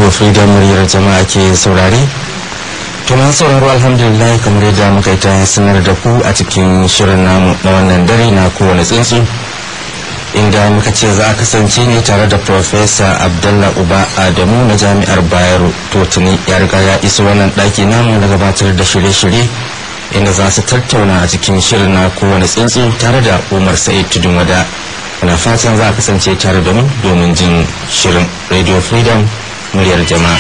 radio freedom muryar jama'a ke saurare to masu sauraro alhamdulillah kamar yadda muka yi ta sanar da ku a cikin shirin namu na wannan dare na kowane tsuntsu inda muka ce za a kasance ne tare da Profesa Abdullah Uba Adamu na Jami'ar Bayero to tuni ya riga ya iso wannan ɗaki namu na gabatar da shirye-shirye inda za su tattauna a cikin shirin na kowane tsuntsu tare da Umar Sa'id Tudun Wada. Muna fatan za a kasance tare da mu domin jin shirin Radio Freedom muryar jama'a.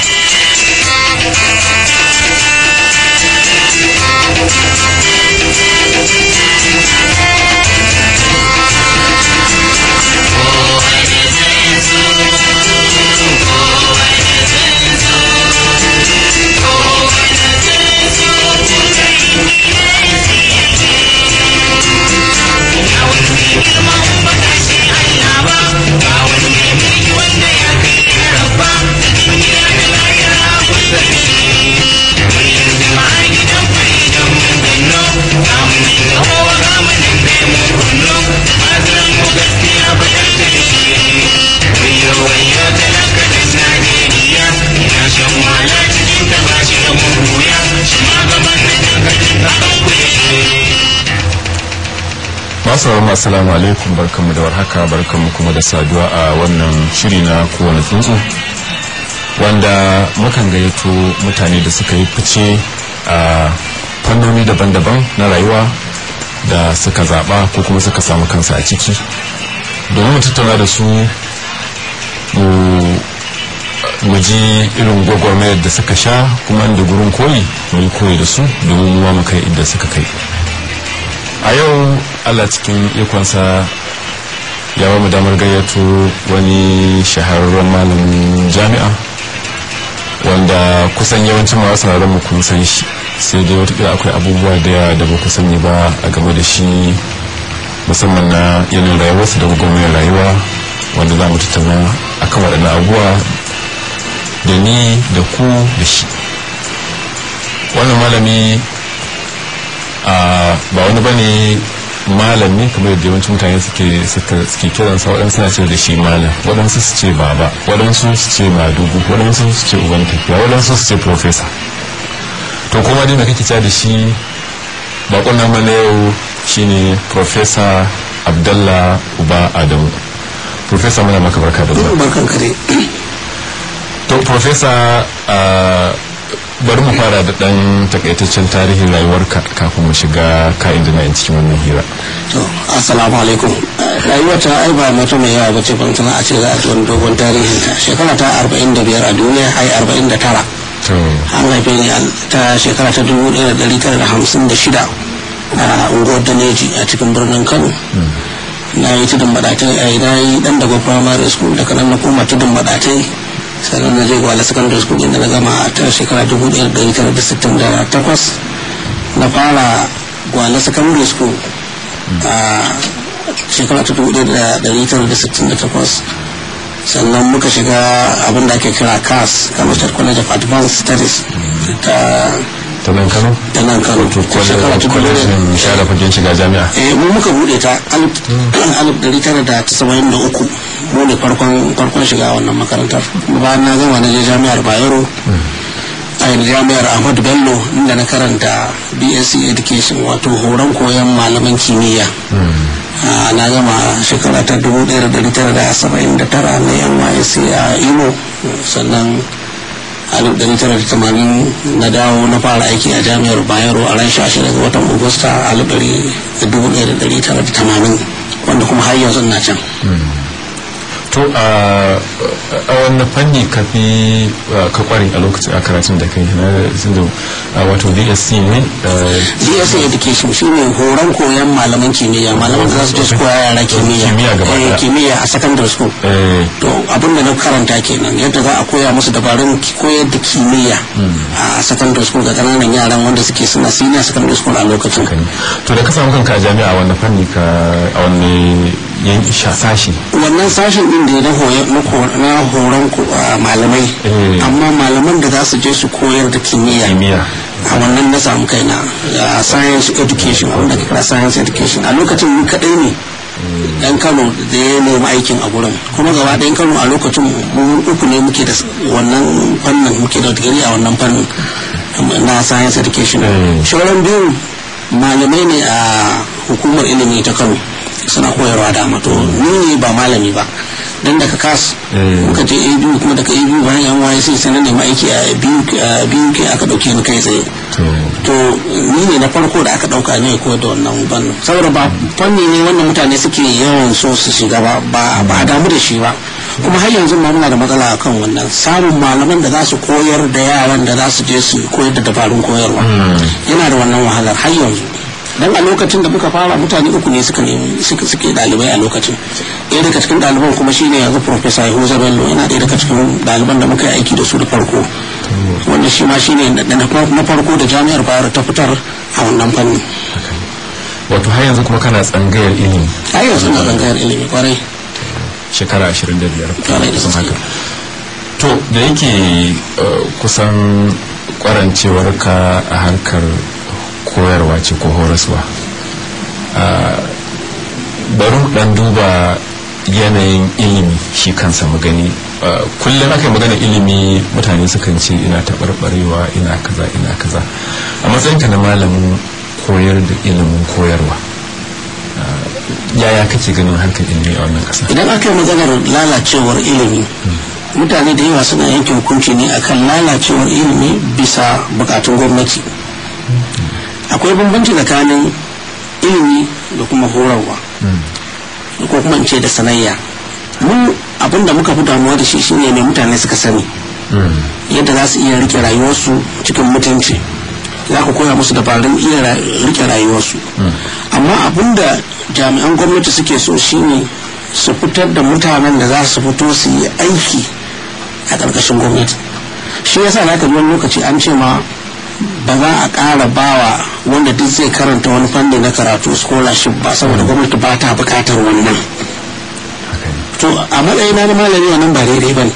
masu assalamu alaikum barkanmu da warhaka barkanmu kuma da saduwa a wannan shiri na kowane tsuntsu wanda mukan gayyato mutane da suka yi fice a fannoni daban-daban na rayuwa da suka zaɓa ko kuma suka samu kansa a ciki domin mu tattauna da su mu ji irin gwagwarmayar da suka sha kuma da gurin koyi mu yi koyi da su domin mu mu kai inda suka kai a yau allah cikin ikonsa ya ba mu damar gayyato wani shahararren malamin jami'a wanda kusan yawancin masu sauraron mu kun san shi sai dai watakila akwai abubuwa da yawa da ba ku sani ba a game da shi musamman na yanayin rayuwarsa da gwagwarmayar rayuwa wanda za mu tattauna akan waɗannan abubuwa da ni da ku da shi wannan malami ba wani bane malami kamar yadda yawancin mutane suke suke kiran sa waɗansu na ce da shi malam waɗansu su ce baba waɗansu su ce madugu waɗansu su ce uban tafiya waɗansu su ce profesa to kuma dai da kake cewa da shi bakon nama na yau shine profesa abdallah uba adamu profesa muna maka barka da zuwa barkan kare to profesa bari mu fara da dan takaitaccen tarihin rayuwarka kafin mu shiga ka'in da na'in cikin wannan hira to assalamu alaikum rayuwar ta ai ba mata mai yawa bace ban tana a ce za a ji wani dogon tarihin ta shekara ta 45 a duniya ai 49 to an haife ni ta shekara ta 1956 a unguwar daneji a cikin birnin kano na yi tudun badatai a na yi dan daga primary school daga nan na koma tudun badatai sannan na je gwale secondary school inda na gama ta shekara 1968 na fara gwale secondary school a shekara ta 1968 sannan muka shiga abin da ake kira cas Kamastar college of advanced studies ta ta nan kano ta nan kano to shekara ta kwalejin share fagen shiga jami'a eh mu muka bude ta alif dari tara da tasa'in da uku mu ne farkon farkon shiga wannan makarantar bayan na gama na je jami'ar bayero a jami'ar ahmadu bello inda na karanta bsc education wato horon koyon malaman kimiyya Ah, na gama shekara ta 1979 na nysc a imo sannan 1980 na dawo na fara aiki a jami'ar bayero a ran 16 ga watan agusta 1980 wanda kuma har yanzu na can to a wani fanni ka fi ka kware a lokacin a karatun da kai na zinda wato dsc ne dsc education shine horon koyon malaman kimiyya malaman da za su je su koya yara kimiyya Kimiyya gaba Eh, ɗaya. kimiyya a secondary school eh, to abin da na karanta kenan yadda za a koya musu dabarun ki- koyar da kimiyya a secondary school ga ƙananan yaran wanda suke suna senior secondary school a lokacin haka ne. to da ka samu kanka a jami'a wani fanni ka a wani yanki sha sashi wannan sashen din da ya na hoyo- na ko- na horon ko- a malamai Eh. amma malaman da za su je su koyar da kimiyya kimiyya a wannan na samu kaina a science education abinda ke kira science education a lokacin ni kadai ne dan kano da ya nemi aikin a gurin kuma gaba ɗayan kano a lokacin mu uku ne muke da wannan fannin muke da digiri a wannan fannin na science education shauran biyu malamai ne a hukumar ilimi ta kano suna koyarwa da to ni ba malami ba dan daga kas muka je a biyu kuma daga a biyu bayan yan waye sai sanar da aiki a biyu ke aka dauke ni kai tsaye to ni ne na farko da aka dauka ne ko da wannan fannin saboda ba fanni ne wanda mutane suke yawan so su shiga ba ba a damu da shi ba kuma har yanzu ma muna da matsala akan wannan samun malaman da za su koyar da yaran da za su je su koyar da dabarun koyarwa yana da wannan wahalar har yanzu dan a lokacin da muka fara mutane uku ne suka nemi suka suke dalibai a lokacin ɗaya daga cikin ɗaliban kuma shine yanzu professor Yahuza Bello yana ɗaya daga cikin ɗaliban da muka yi aiki da su da farko wanda shi ma shine na farko da jami'ar Bayero ta fitar a wannan fanni wato har yanzu kuma kana tsangayar ilimi har yanzu na tsangayar ilimi kwarai shekara 25 Kwarai da kusan gaske. haka to da yake uh, kusan kwarancewar ka a harkar koyarwa ce ko horaswa uh, bari mu dan duba yanayin ilimi shi kansa mu gani uh, kullum aka yi magana ilimi mutane sukan ce ina taɓarɓarewa ina kaza ina kaza a matsayinka na malamin koyar da ilimin koyarwa uh, yaya kake ganin harkar ilimi a wannan ƙasa idan aka yi maganar lalacewar ilimi mutane da yawa suna yanke hukunci ne akan lalacewar ilimi bisa bukatun gwamnati akwai bambanci tsakanin ilimi da kuma horarwa ko kuma in ce da sanayya mu abin da muka fi damuwa da shi shine ne mutane suka sani yadda za su iya rike rayuwarsu cikin mutunci za ka koya musu dabarun iya ra- rike rayuwarsu amma abin da jami'an gwamnati suke so shine su fitar da mutanen da za su fito su yi aiki a ƙarƙashin gwamnati shi yasa za ka ji wani lokaci an ce ma ba za a ƙara bawa wanda duk zai karanta wani fanni na karatu scholarship ba saboda gwamnati ba ta buƙatar wannan to a matsayina na malami wannan ba daidai ba ne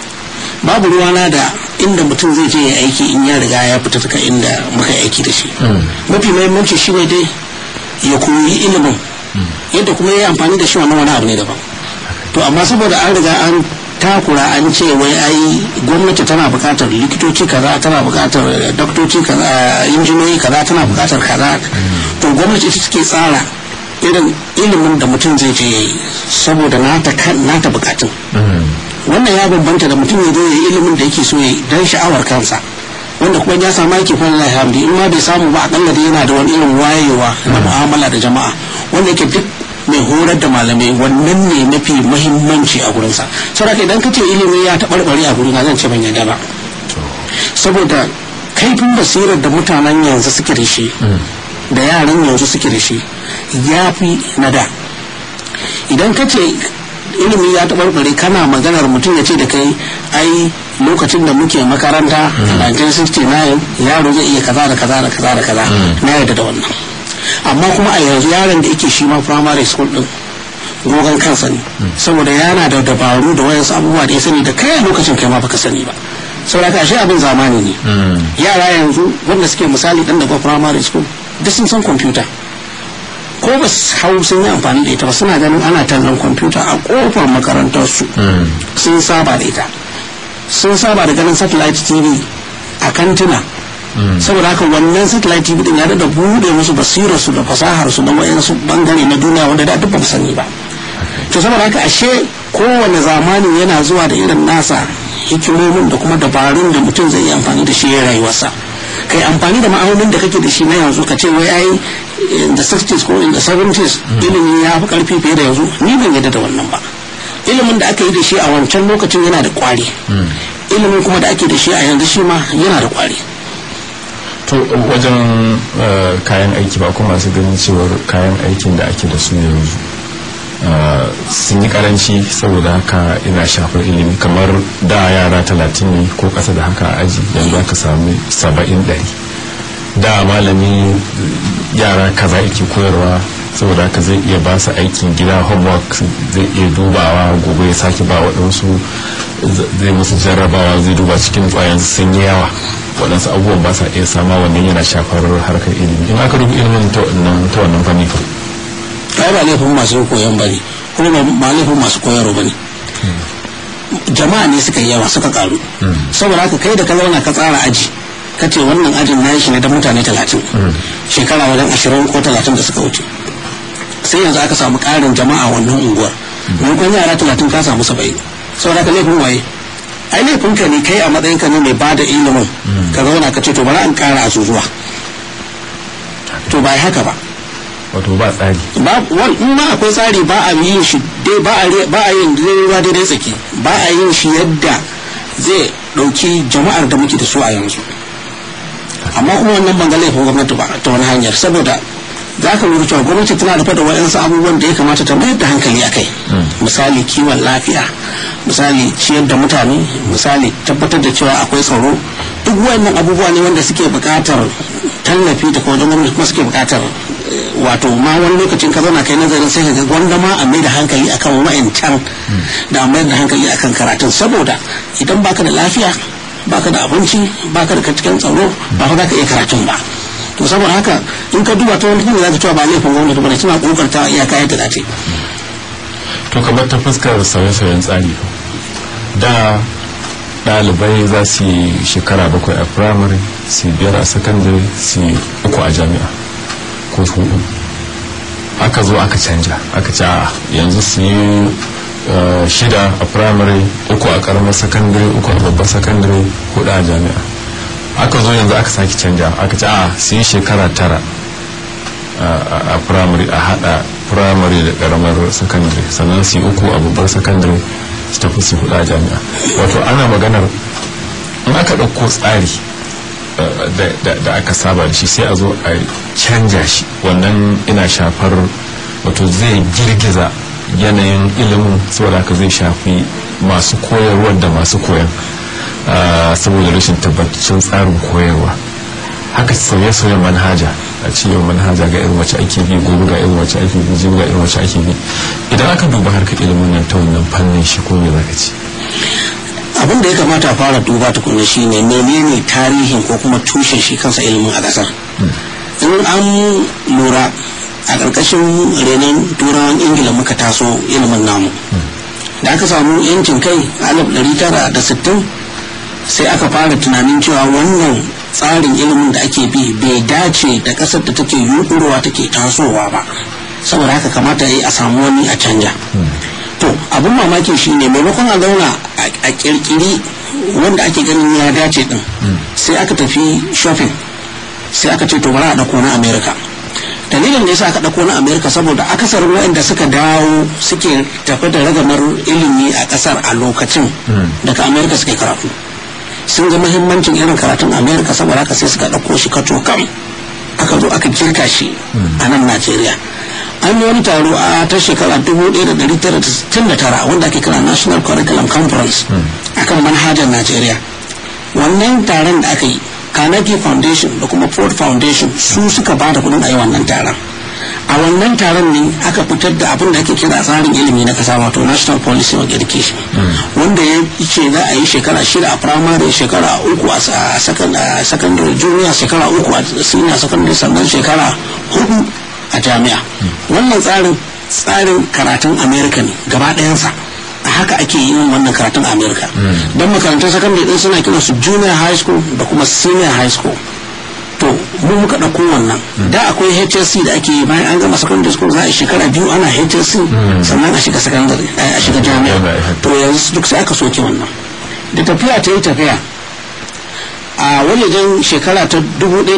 babu ruwana da inda mutum zai je ya aiki in ya riga ya fita daga inda muka yi aiki da shi mafi mahimmanci shi ne dai ya koyi ilimin yadda kuma ya yi amfani da shi wannan wani abu ne daban to amma saboda an riga an takura an ce wai ai gwamnati tana buƙatar likitoci kaza tana buƙatar doktoci kaza injiniyoyi kaza tana buƙatar kaza to gwamnati ita take tsara irin ilimin da mutum zai je ya yi saboda nata kan- nata buƙatun wannan ya bambanta da mutum ya zo ya yi ilimin da yake so ya yi don sha'awar kansa wanda kuma ya samu aiki fa Allah hamdi in ma bai samu ba akalla da yana da wani irin wayewa na mu'amala da jama'a wanda yake duk mai horar da malamai wannan ne mafi mahimmanci a gurinsa saboda idan ka ce ilimi ya taɓarɓare a gurina zan ce ban yarda ba saboda kaifin basirar da mutanen yanzu suke da shi da yaran yanzu suke da shi ya fi na da idan ka ce ilimi ya taɓarɓare kana maganar mutum ya ce da kai ai lokacin da muke makaranta a 1969 yaro zai iya kaza da kaza da kaza da kaza na yarda da wannan amma kuma a yanzu yaron da yake shi ma primary school din gogon kansa ne saboda yana da dabaru da wayansu abubuwa da ya sani da kai a lokacin kai ma baka sani ba saboda ka ashe abin zamani ne yara yanzu wanda suke misali dan daga primary school duk sun san kwamfuta ko ba su hau sun yi amfani da ita ba suna ganin ana tallan kwamfuta a kofar makarantarsu sun saba da ita sun saba da ganin satellite tv a kantuna saboda haka wannan satellite tv din ya da bude musu basirarsu da fasaharsu da wayansu bangare na duniya wanda da duk ba mu sani ba to saboda haka ashe kowane zamani yana zuwa da irin nasa hikimomin da kuma dabarun da mutum zai yi amfani da shi ya rayuwarsa kai amfani da ma'aunin da kake da shi na yanzu ka ce wai ai in the 60s ko in the 70s ilimi ya fi karfi fiye da yanzu ni ban yadda da wannan ba ilimin da aka yi da shi a wancan lokacin yana da kwari ilimin kuma da ake da shi a yanzu shi ma yana da kwari to wajen uh, kayan aiki ba kuma masu ganin cewar kayan aikin da ake da su yanzu uh, sun yi karanci saboda haka ina shafar ilimi kamar da yara talatin ne ko ƙasa da haka a aji yanzu aka sami saba'in ɗari da malami yara kaza yake koyarwa saboda haka zai iya ba su aikin gida homework zai iya dubawa gobe ya sake ba waɗansu zai musu jarrabawa zai duba cikin ƙwayan sun yi yawa waɗansu abubuwan ba sa iya sama wannan yana shafar harkar ilimi in aka dubi ilimin ta wannan ta wannan fanni fa ai ba laifin masu koyon ba ne kuma ba laifin masu koyarwa ba ne jama'a ne suka yi yawa suka karu saboda haka kai da ka zauna ka tsara aji ka ce wannan ajin na shi ne da mutane talatin shekara wajen ashirin ko talatin da suka wuce sai yanzu aka samu karin jama'a wannan unguwar maimakon yara talatin ka samu saba'in saboda haka laifin waye ai laifin ka ne kai a matsayin ka ne mai bada ilimin ka zauna ka ce to bari an kara azuzuwa to ba haka ba wato ba tsari ba in ma akwai tsari ba a yin shi dai ba a ba a yin ruwa daidai tsaki ba a yin shi yadda zai dauki jama'ar da muke da su a yanzu amma kuma wannan ban ga laifin gwamnati ba ta wani hanyar saboda za ka lura cewa gwamnati tana da fada waɗansu abubuwan da ya kamata ta mayar da hankali a kai misali kiwon lafiya misali ciyar da mutane misali tabbatar da cewa akwai tsaro duk wayannan abubuwa ne wanda suke buƙatar tallafi da wajen gwamnati kuma suke buƙatar wato ma wani lokacin ka zauna kai nazarin sai ka ga gwanda ma a mai da hankali akan wa'ancan da a mai da hankali akan karatun saboda idan baka da lafiya baka da abinci baka da cikin tsaro ba fa za ka iya karatun ba to saboda haka in ka duba ta wani hanyar za ka cewa ba laifin gwamnati ba ne suna kokarta iyaka yadda za ta to kamar ta fuskar sauye-sauyen tsari da ɗalibai za su yi shekara bakwai a firamare su biyar a sakandare su uku a jami'a ko su hudu aka zo aka canja aka ce a yanzu su yi shida a firamare uku a karamar sakandare uku a babbar sakandare hudu a jami'a aka zo yanzu aka sake canja aka ce a su yi shekara tara a firamare a hada firamare da karamar sakandare sannan su yi uku a babbar sakandare su tafi su hudu a jami'a wato ana maganar in aka ɗauko tsari da aka saba da shi sai a zo a canja shi wannan ina shafar wato zai girgiza yanayin ilimin saboda haka zai shafi masu koyarwa da masu koyan saboda rashin tabbacin tsarin koyarwa haka sauye-sauyen manhaja a ce yau manhaja ga irin wacce ake bi gobe ga irin wacce ake bi jibi ga irin wacce ake bi idan aka duba harkar ilimin nan ta wannan fannin shi ko me zaka ce abin da ya kamata a fara duba tukunna shine menene tarihin ko kuma tushen shi kansa ilimin a kasar in an lura a ƙarƙashin renon turawan ingila muka taso ilimin namu da aka samu yancin kai a sittin sai aka fara tunanin cewa wannan tsarin ilimin da ake bi bai dace da ƙasar da take yuɗurowa take tasowa ba saboda haka kamata yi a samu wani a canja to abin mamaki shine maimakon a zauna a kirkiri wanda ake ganin ya dace din sai aka tafi shopping sai aka ce to bari a ɗauko na america dalilin da yasa aka ɗauko na america saboda akasarin waɗanda suka dawo suke tafi da ragamar ilimi a ƙasar a lokacin daga america suke karatu sun ga muhimmancin irin karatun america saboda haka sai suka ɗauko shi kaco kam aka zo aka kirka shi a nan najeriya an yi wani taro a ta shekara 1969 wanda ake kira national curriculum conference akan manhajar najeriya wannan taron da aka yi Carnegie Foundation da kuma Ford Foundation su suka ba da kudin a yi wannan taron. A wannan taron ne aka fitar da abin da ake kira tsarin ilimi na kasa wato National Policy on Education. Wanda ya ce za a yi shekara shida a primary shekara uku a secondary junior shekara uku a senior secondary sannan shekara hudu a jami'a. Wannan tsarin tsarin karatun America ne gaba ɗayansa. a haka ake yin wannan karatun amerika don makarantar sakandare din suna kiran su junior high school da kuma senior high school to mu muka ɗauko wannan da akwai hsc da ake yi bayan an gama secondary school za a shekara biyu ana hsc sannan a shiga secondary a shiga jami'a to yanzu duk sai aka soke wannan da tafiya ta yi tafiya a wajejen shekara ta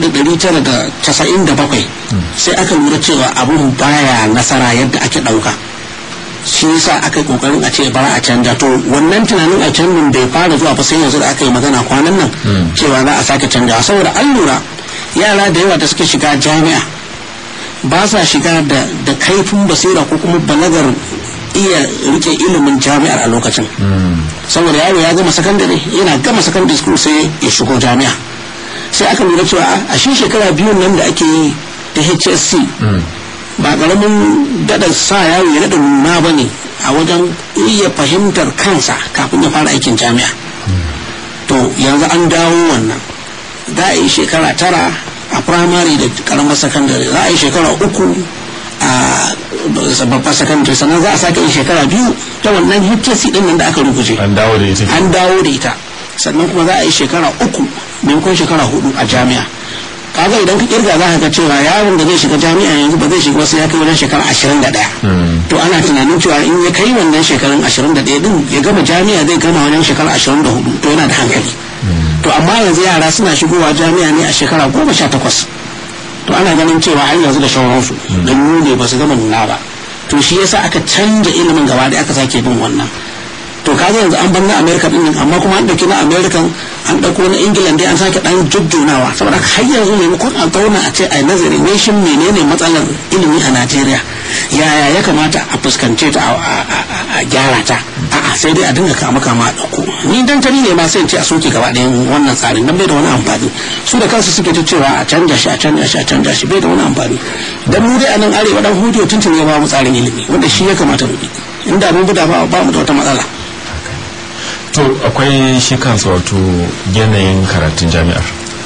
1997 sai aka lura cewa abun baya nasara yadda ake ɗauka shi yasa aka yi kokarin a ce bara a canja to wannan tunanin a canjin bai fara zuwa ba sai yanzu da aka yi magana kwanan nan cewa za a sake canja saboda an lura yara da yawa da suke shiga jami'a ba sa shiga da kaifin basira ko kuma balagar iya rike ilimin jami'ar a lokacin saboda yaro ya gama sakandare yana gama sakandare school sai ya shigo jami'a sai aka lura cewa a shi shekara biyun nan da ake yi da hsc ba karamin daɗa sa yaro ya daɗa nuna ba ne a wajen iya fahimtar kansa kafin ya fara aikin jami'a to yanzu an dawo wannan za a yi shekara tara a firamare da karamar sakandare za a yi shekara uku a babbar sakandare sannan za a sake yin shekara biyu ta wannan HTC din nan da aka rubuce an dawo da ita an dawo da ita sannan kuma za a yi shekara uku maimakon shekara hudu a jami'a kaga idan ka kirga za ka ga cewa yaron da zai shiga jami'a yanzu ba zai shiga wasu ya kai wajen shekara ashirin da ɗaya to ana tunanin cewa in ya kai wannan shekarun ashirin da ɗaya din ya gama jami'a zai gama wajen shekara ashirin da hudu to yana da hankali to amma yanzu yara suna shigowa jami'a ne a shekara goma sha takwas to ana ganin cewa har yanzu da shawararsu don nune ba su gama nuna ba to shi yasa aka canja ilimin gaba da aka sake bin wannan to kaga yanzu an bar na america din nan amma kuma an dauki na american an dauko na england dai an sake dan jujjunawa saboda har yanzu maimakon a zauna a ce a nazari ne shin menene matsalar ilimi a najeriya yaya ya kamata a fuskance ta a gyara ta a'a sai dai a dinga kama kama a dauko ni dan tani ne ma sai ce a soke gaba ɗayan wannan tsarin dan bai da wani amfani su da kansu suke ta cewa a canja shi a canja shi a canja shi bai da wani amfani dan mu dai a nan arewa dan hudu tuntun ya ba mu tsarin ilimi wanda shi ya kamata mu bi inda mun bi da ba mu da wata matsala to akwai shi kansa wato yanayin karatun jami'ar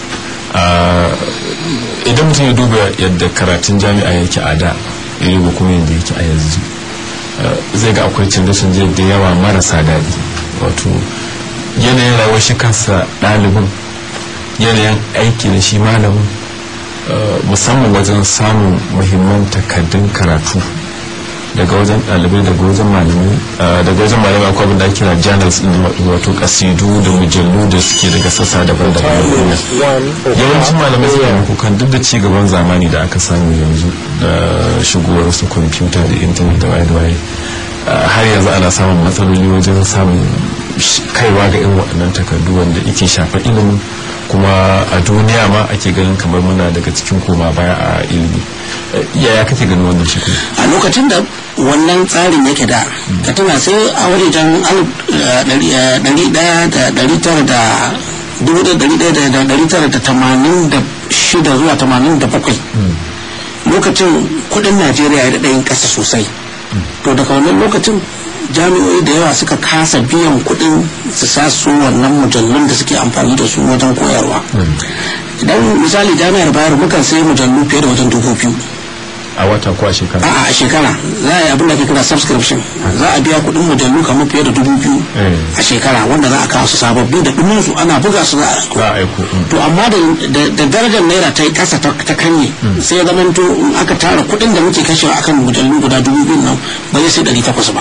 idan mutum ya duba yadda karatun jami'a yake a da ya duba kuma yadda yake a yanzu zai ga akwai canje-canje da yawa marasa daɗi wato yanayin rayuwar shi kansa ɗalibin yanayin aiki da shi malamin musamman wajen samun muhimman takardun karatu daga wajen ɗalibai daga wajen malamai daga wajen malamai akwai abin da ake kira journals din wato kasidu da mujallu da suke daga sassa daban-daban na duniya yawancin malamai suna yin kukan duk da ci gaban zamani da aka samu yanzu da shigowar su kwamfuta da intanet da waye da waye har yanzu ana samun matsaloli wajen samun kaiwa ga irin waɗannan takardu wanda yake shafa ilimin kuma a duniya ma ake ganin kamar muna daga cikin koma baya a ilimi yaya kake ganin wannan shi a lokacin da wannan tsarin yake da ka tuna sai a wajen ɗari ɗaya da ɗari tara da dubu da ɗari ɗaya da ɗari tara da tamanin da shida zuwa tamanin da bakwai lokacin kuɗin najeriya ya daɗa yin ƙasa sosai to daga wannan lokacin jami'o'i da yawa suka kasa biyan kuɗin su sa su wannan mujallun da suke amfani da su wajen koyarwa idan misali jami'ar bayar mukan sai mujallu fiye da wajen dubu biyu a wata ko a shekara a a shekara za a yi abin da ke kira subscription za a biya kuɗin mujallu kamar fiye da dubu biyu a shekara wanda za a kawo su sababbi da ɗumin su ana buga su za a aiko to amma da darajar naira ta yi ƙasa ta kanye sai ya zamanto in aka tara kuɗin da muke kashewa akan mujallu guda dubu biyu nan ba zai sai ɗari takwas ba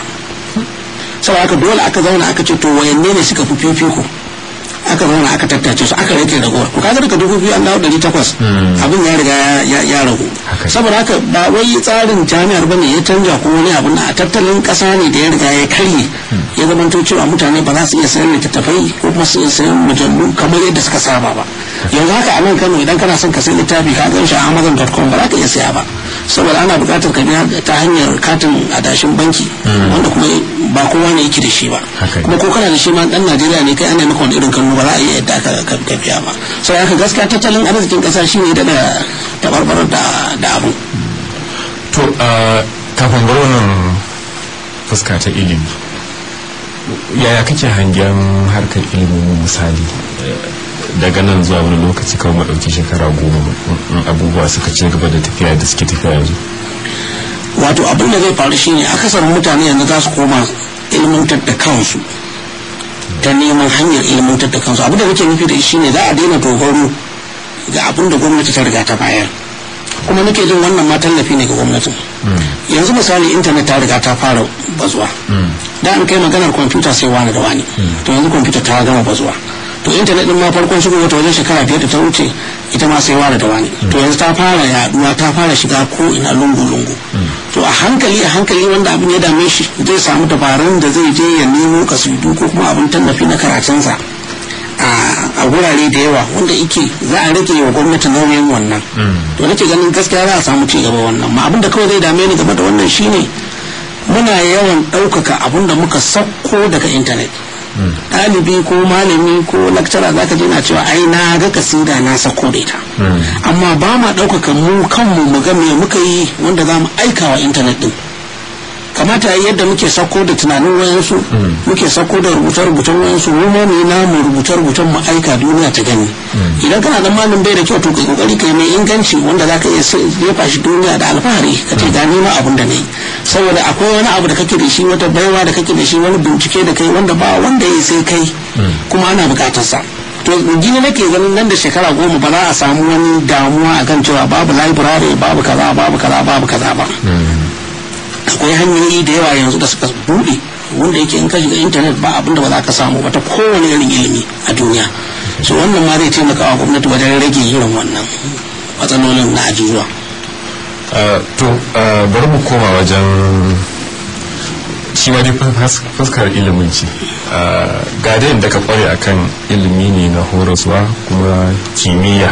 sau aka dole aka zauna aka ce to wayanne ne suka fi fifiko aka zauna aka tattace su aka rage ragowar ku kaga daga dubu biyu an dawo ɗari takwas abin ya riga ya ragu saboda haka ba wai tsarin jami'ar bane ya canja ko wani abu na tattalin ƙasa ne da ya riga ya karye ya zama to cewa mutane ba za su iya sayan littattafai ko kuma su iya sayan mujallu kamar yadda suka saba ba yanzu haka a nan kano idan kana son ka sayi littafi ka gan shi a amazon.com ba za ka iya saya ba saboda ana buƙatar ka biya ta hanyar katin adashin banki wanda kuma ba kowa ne yake da shi ba kuma ko kana da shi ma dan Najeriya ne kai ana maka wani irin kallo ba za a iya yadda aka ka biya ba sai aka gaskiya tattalin arzikin ƙasa shine da da tabarbarar da da abu to kafin bar wannan fuska ta ilimi yaya kake hangen harkar ilimin misali daga nan zuwa wani lokaci kawai mu ɗauki shekara goma abubuwa suka ci gaba da tafiya da suke tafiya yanzu wato abin da zai faru shine akasarin mutane yanzu za su koma ilmantar da kansu ta neman hanyar ilmantar da kansu abin da nake nufi da shi ne za a daina dogaro ga abin da gwamnati ta riga ta bayar kuma nake jin wannan ma tallafi ne ga gwamnatin yanzu misali intanet ta riga ta fara bazuwa da an kai maganar kwamfuta sai wani da wani to yanzu kwamfuta ta gama bazuwa to intanet din ma farkon shigo wata wajen shekara biyar da ta wuce ita ma sai wani da wani to yanzu ta fara yaduwa ta fara shiga ko ina lungu lungu to a hankali a hankali wanda abin ya dame shi zai samu dabarun da zai je ya nemo kasidu ko kuma abin tallafi na karatunsa a wurare da yawa wanda ike za a rage wa gwamnati nauyin wannan to nake ganin gaskiya za a samu ci gaba wannan ma abin da kawai zai dame ni game da wannan shine muna yawan ɗaukaka abin da muka sauko daga intanet ɗalibi ko malami ko lakcara za ka je na cewa ai na ga kasida na sako da ita amma ba ma ɗaukaka mu kanmu mu ga me muka yi wanda za mu aika wa intanet ɗin kamata ya yadda muke sako da tunanin wayansu muke sako da rubuce-rubucen wayansu mu ma mu yi namu rubuce-rubucen mu aika duniya ta gani idan kana da malin bai da kyau to ka kokari kai mai inganci wanda zaka iya jefa shi duniya da alfahari ka ce ga nima abun da nayi saboda akwai wani abu da kake da shi wata baiwa da kake da shi wani bincike da kai wanda ba wanda ya sai kai kuma ana bukatar sa to gini nake ganin nan da shekara goma ba za a samu wani damuwa akan cewa babu library babu kaza babu kaza babu kaza ba akwai hanyoyi da yawa yanzu da suka buɗe wanda yake in ka shiga intanet ba abinda ba za ka samu ba ta kowane irin ilimi a duniya so wannan ma zai taimaka wa gwamnati wajen rage irin wannan matsalolin na ajujuwa to bari mu koma wajen shi ma dai fuskar ilimin ce ga da yadda ka kware akan ilimi ne na horaswa kuma kimiyya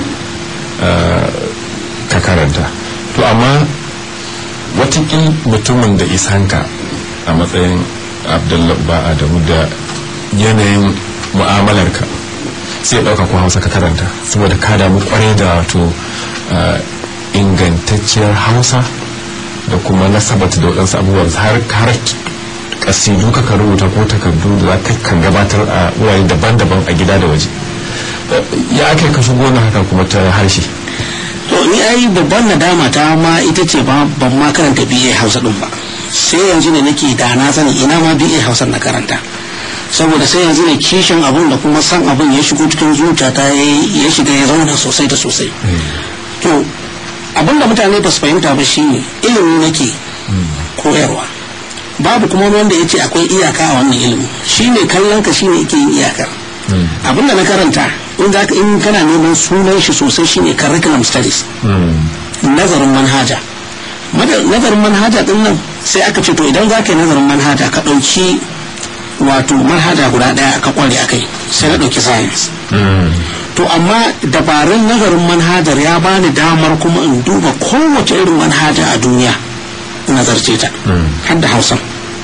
ka karanta to amma watakil mutumin da isanka a matsayin abdullahi ba adamu da yanayin mu'amalarka sai ɗauka ko hausa ka karanta saboda ka damu kwarai da wato ingantacciyar hausa da kuma nasabata da waɗansu abubuwan har har kasidu ka rubuta ko takardu da za kan gabatar a wurare daban-daban a gida da waje ya ake ka shigo na haka kuma ta harshe to ni ai babban nadama ta ma ita ce ba ban ma karanta BA Hausa din ba sai yanzu ne nake da na sani ina ma BA Hausa na karanta saboda sai yanzu ne kishin abun da kuma san abun ya shigo cikin zuciyata ya shiga ya zauna sosai da sosai to abin da mutane ba su fahimta ba shine ilimi nake koyarwa babu kuma wanda ya ce akwai iyaka a wannan ilimin shine kallon ka shine yake yin iyakar abin da na karanta in za in kana neman sunan shi sosai shine curriculum studies nazarin manhaja nazarin manhaja din nan sai aka ce to idan za ka yi nazarin manhaja ka ɗauki wato manhaja guda ɗaya ka kware a kai sai na ɗauki science to amma dabarun nazarin manhajar ya bani damar kuma in duba kowace irin manhaja a duniya nazarce ta har da hausan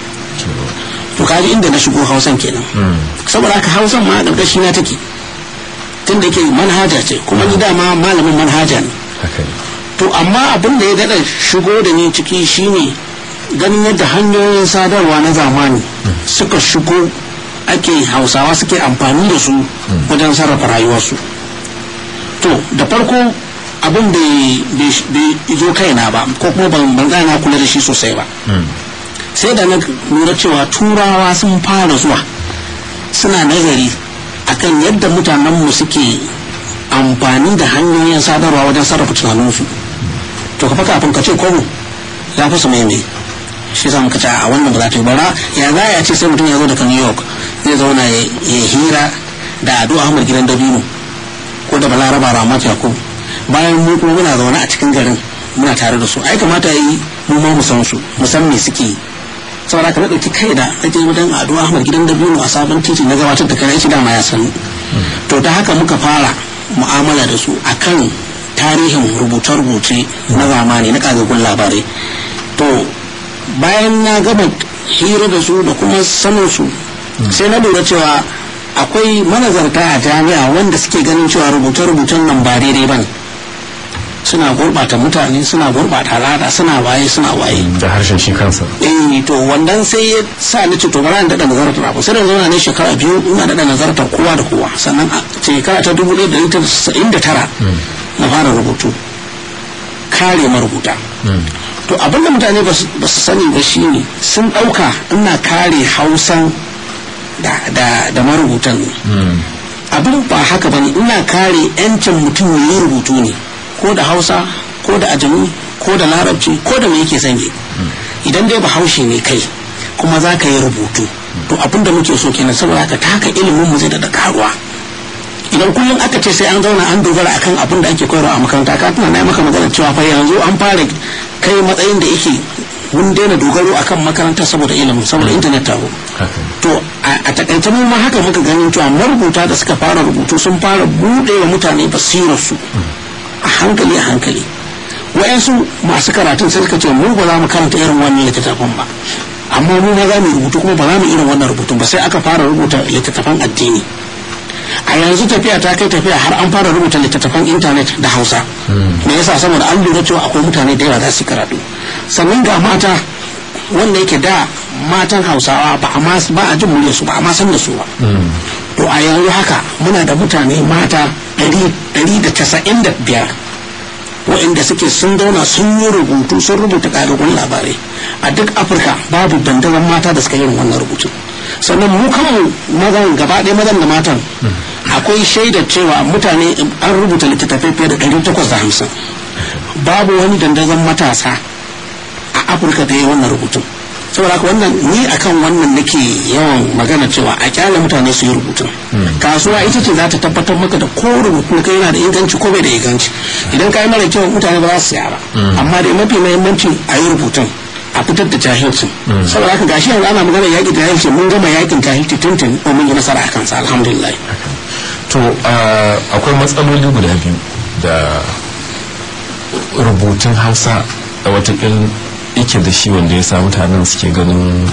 to kaji inda na shigo hausan kenan saboda haka hausan ma ƙarƙashi na take tun da ke manhaja ce kuma ni dama malamin manhaja ne to amma abin da ya daɗa shigo da ni ciki shine ganin yadda hanyoyin sadarwa na zamani suka shigo ake hausawa suke amfani da su wajen sarrafa rayuwarsu to da farko abin bai zo kaina ba ko kuma ban na kula da shi sosai ba sai da na lura cewa turawa sun fara zuwa suna nazari akan yadda mutanenmu suke amfani da hanyoyin sadarwa wajen sarrafa tunaninsu to ka kafin ka ce kwabo ya fi su mai shi sa muka ce a wannan ba za ta yi bara ya za a ce sai mutum ya zo daga new york zai zauna ya hira da ado ahmad gidan dabino ko da balaraba ramat yakub bayan mu kuma muna zaune a cikin garin muna tare da su ai kamata yi mu ma mu san su mu san me suke yi saboda ka ɗauki kai da ake wajen ado ahmad gidan dabino a sabon titi na gabatar da kai shi dama ya sani to ta haka muka fara mu'amala da su akan tarihin rubuce-rubuce na zamani na kagagun labarai to bayan na gama hira da su da kuma sanin su sai na lura cewa akwai manazarta a jami'a wanda suke ganin cewa rubuce-rubucen nan ba daidai ba ne suna gurɓata mutane suna gurɓata al'ada suna waye suna waye da harshen shi kansa eh to wannan sai ya sa ni ce to bari in daɗa nazartar abu sai da zauna ne shekara biyu ina daɗa nazartar kowa da kowa sannan a shekara ta dubu ɗaya da ɗari tasa'in da tara na fara rubutu kare marubuta to abinda mutane ba su sani ba shine sun ɗauka ina kare hausan da marubutan ne abin ba haka ba ne ina kare 'yancin mutum ya yi rubutu ne ko da hausa ko da ajami ko da larabci ko da me yake sanye idan dai bahaushe ne kai kuma za ka yi rubutu to abinda muke so kenan saboda haka ta haka ilimin mu zai da karuwa idan kullum aka ce sai an zauna an dogara akan abin da ake koyarwa a makaranta ka tuna na maka magana cewa fa yanzu an fara kai matsayin da yake mun daina dogaro akan makaranta saboda ilimin saboda intanet ta to a takaice mu ma haka muka ganin cewa marubuta da suka fara rubutu sun fara bude wa mutane basirar su a hankali a hankali wa'yansu masu karatun sai suka ce mu ba za mu karanta irin wannan littattafan ba amma mu ma za mu rubutu kuma ba za mu irin wannan rubutun ba sai aka fara rubuta littattafan addini a yanzu tafiya ta kai tafiya har an fara rubuta littattafan intanet da hausa me yasa saboda an lura cewa akwai mutane da yawa za su karatu sannan ga mata wanda yake da matan hausawa ba a ma ba a jin murya su ba a ma san da su ba to a yanzu haka muna da mutane mata 195 waɗanda suke sun zauna sun yi rubutu sun rubuta ƙarin labarai a duk afirka babu dandazon mata da suka yi wannan rubutu sannan mu kanmu mazan gaba ɗaya mazan da matan akwai shaidar cewa mutane an rubuta littattafai fiye da 850 babu wani dandazon matasa a afirka da ya wannan rubutun saboda haka wannan ni akan wannan nake yawan magana cewa a kyale mutane su yi rubutun kasuwa ita ce za ta tabbatar maka da ko rubutun kai yana da inganci ko bai da inganci idan ka yi mara kyau mutane ba za su siya ba amma da mafi mahimmanci a yi rubutun a fitar da jahilcin saboda haka gashi yanzu ana magana yaƙi da jahilci mun gama yaƙin jahilci tuntun ko mun yi nasara a kansa alhamdulillah to akwai matsaloli guda biyu da rubutun hausa a watakil yake da shi wanda ya sa mutanen suke ganin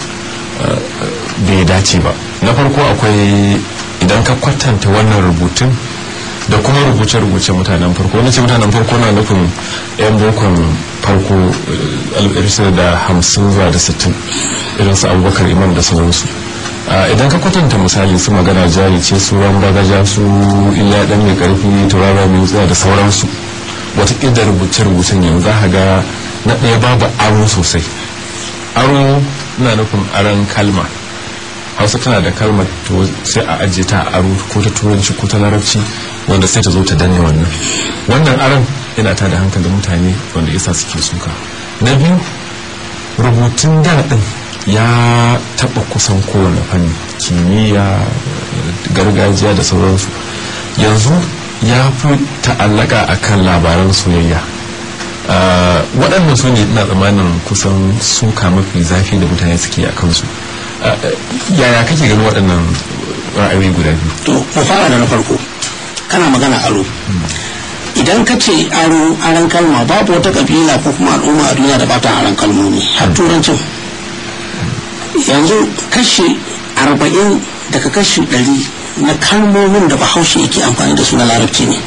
bai dace ba na farko akwai idan ka kwatanta wannan rubutun da kuma rubuce-rubuce mutanen farko wani ce mutanen farko na nufin 'yan bokon farko da hamsin zuwa da sittin irin su abubakar imam da sauransu idan ka kwatanta misali su magana jari ce su ran bagaja su illa dan mai karfi turara mai wutsiya da sauransu wata da rubuce-rubucen yanzu za ga na ɗaya babu aro sosai aro na nufin aron kalma hausa tana da kalmar to sai a ajiye ta aro ko ta turanci ko ta larabci wanda sai ta zo ta danne wannan wannan aron yana ta da hankalin mutane wanda isa suke suka na biyu rubutun daɗin ya taɓa kusan kowane fanni kimiyya gargajiya da sauransu yanzu ya fi ta'allaka akan labaran soyayya waɗannan su ne ina tsammanin kusan suka mafi zafi da mutane suke a kansu yaya kake ganin waɗannan ra'ayoyi guda biyu to mu fara da na farko kana magana aro idan ka ce aro aran kalma babu wata kabila ko kuma al'umma a duniya da ba ta aran kalmomi har turancin yanzu kashi arba'in daga kashi ɗari na kalmomin da bahaushe yake amfani da su na larabci ne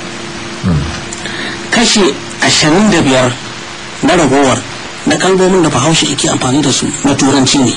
kashi ashirin da biyar na ragowar na kalmomin da bahaushe yake amfani da su na turanci ne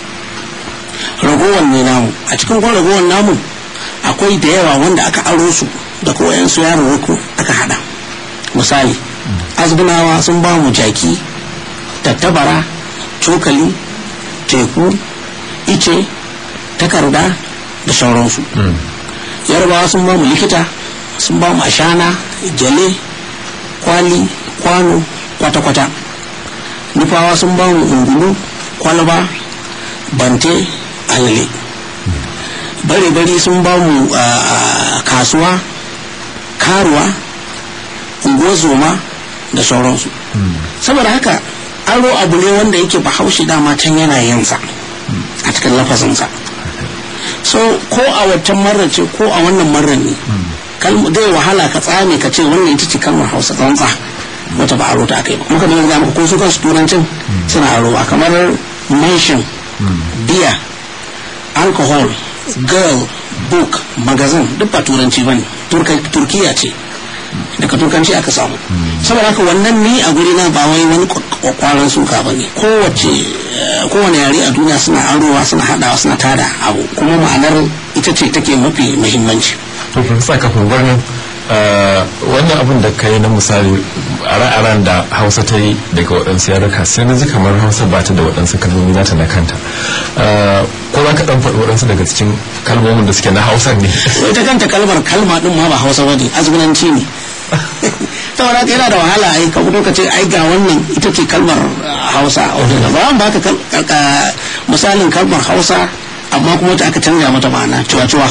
ragowar ne namu a cikin kwan ragowar namu akwai da yawa wanda aka aro su da koyan su yaro ruku aka hada misali azbunawa sun ba mu jaki tattabara cokali teku ice takarda da sauransu yarbawa sun ba mu likita sun ba mu ashana gyale kwali kwano kwata-kwata nufawa sun ba mu ungulu kwalba bante alale bare-bari sun ba mu kasuwa karuwa unguwar zoma da sauransu saboda haka aro abu ne wanda yake bahaushe dama can yana yinsa a cikin lafazinsa so ko a waccan marar ce ko a wannan marar ne zai wahala ka tsame ka ce wannan ita ce kalmar hausa tsantsa wata ba aro ta aka yi ba muka nuna maka ko su kansu turancin suna aro a kamar mention beer alcohol girl book magazine duk ba turanci ba ne turkiya ce daga turkanci aka samu saboda haka wannan ni a guri na ba wai wani kwakwaran suka ba ne kowane yare a duniya suna arowa suna hadawa suna tada abu kuma ma'anar ita ce take mafi muhimmanci to profesa kafin gwanin wannan abin da ka yi na misali a da hausa ta yi daga waɗansu yaruka sai na ji kamar hausa ba ta da waɗansu kalmomi nata na kanta ko za ka ɗan faɗi waɗansu daga cikin kalmomin da suke na hausa ne ita kanta kalmar kalma ɗin ma ba hausa ba ne azgunanci ne saboda haka yana da wahala ai ka fito ka ce ai ga wannan ita ce kalmar hausa ba ba ka misalin kalmar hausa amma kuma ta aka canza mata ma'ana cuwa-cuwa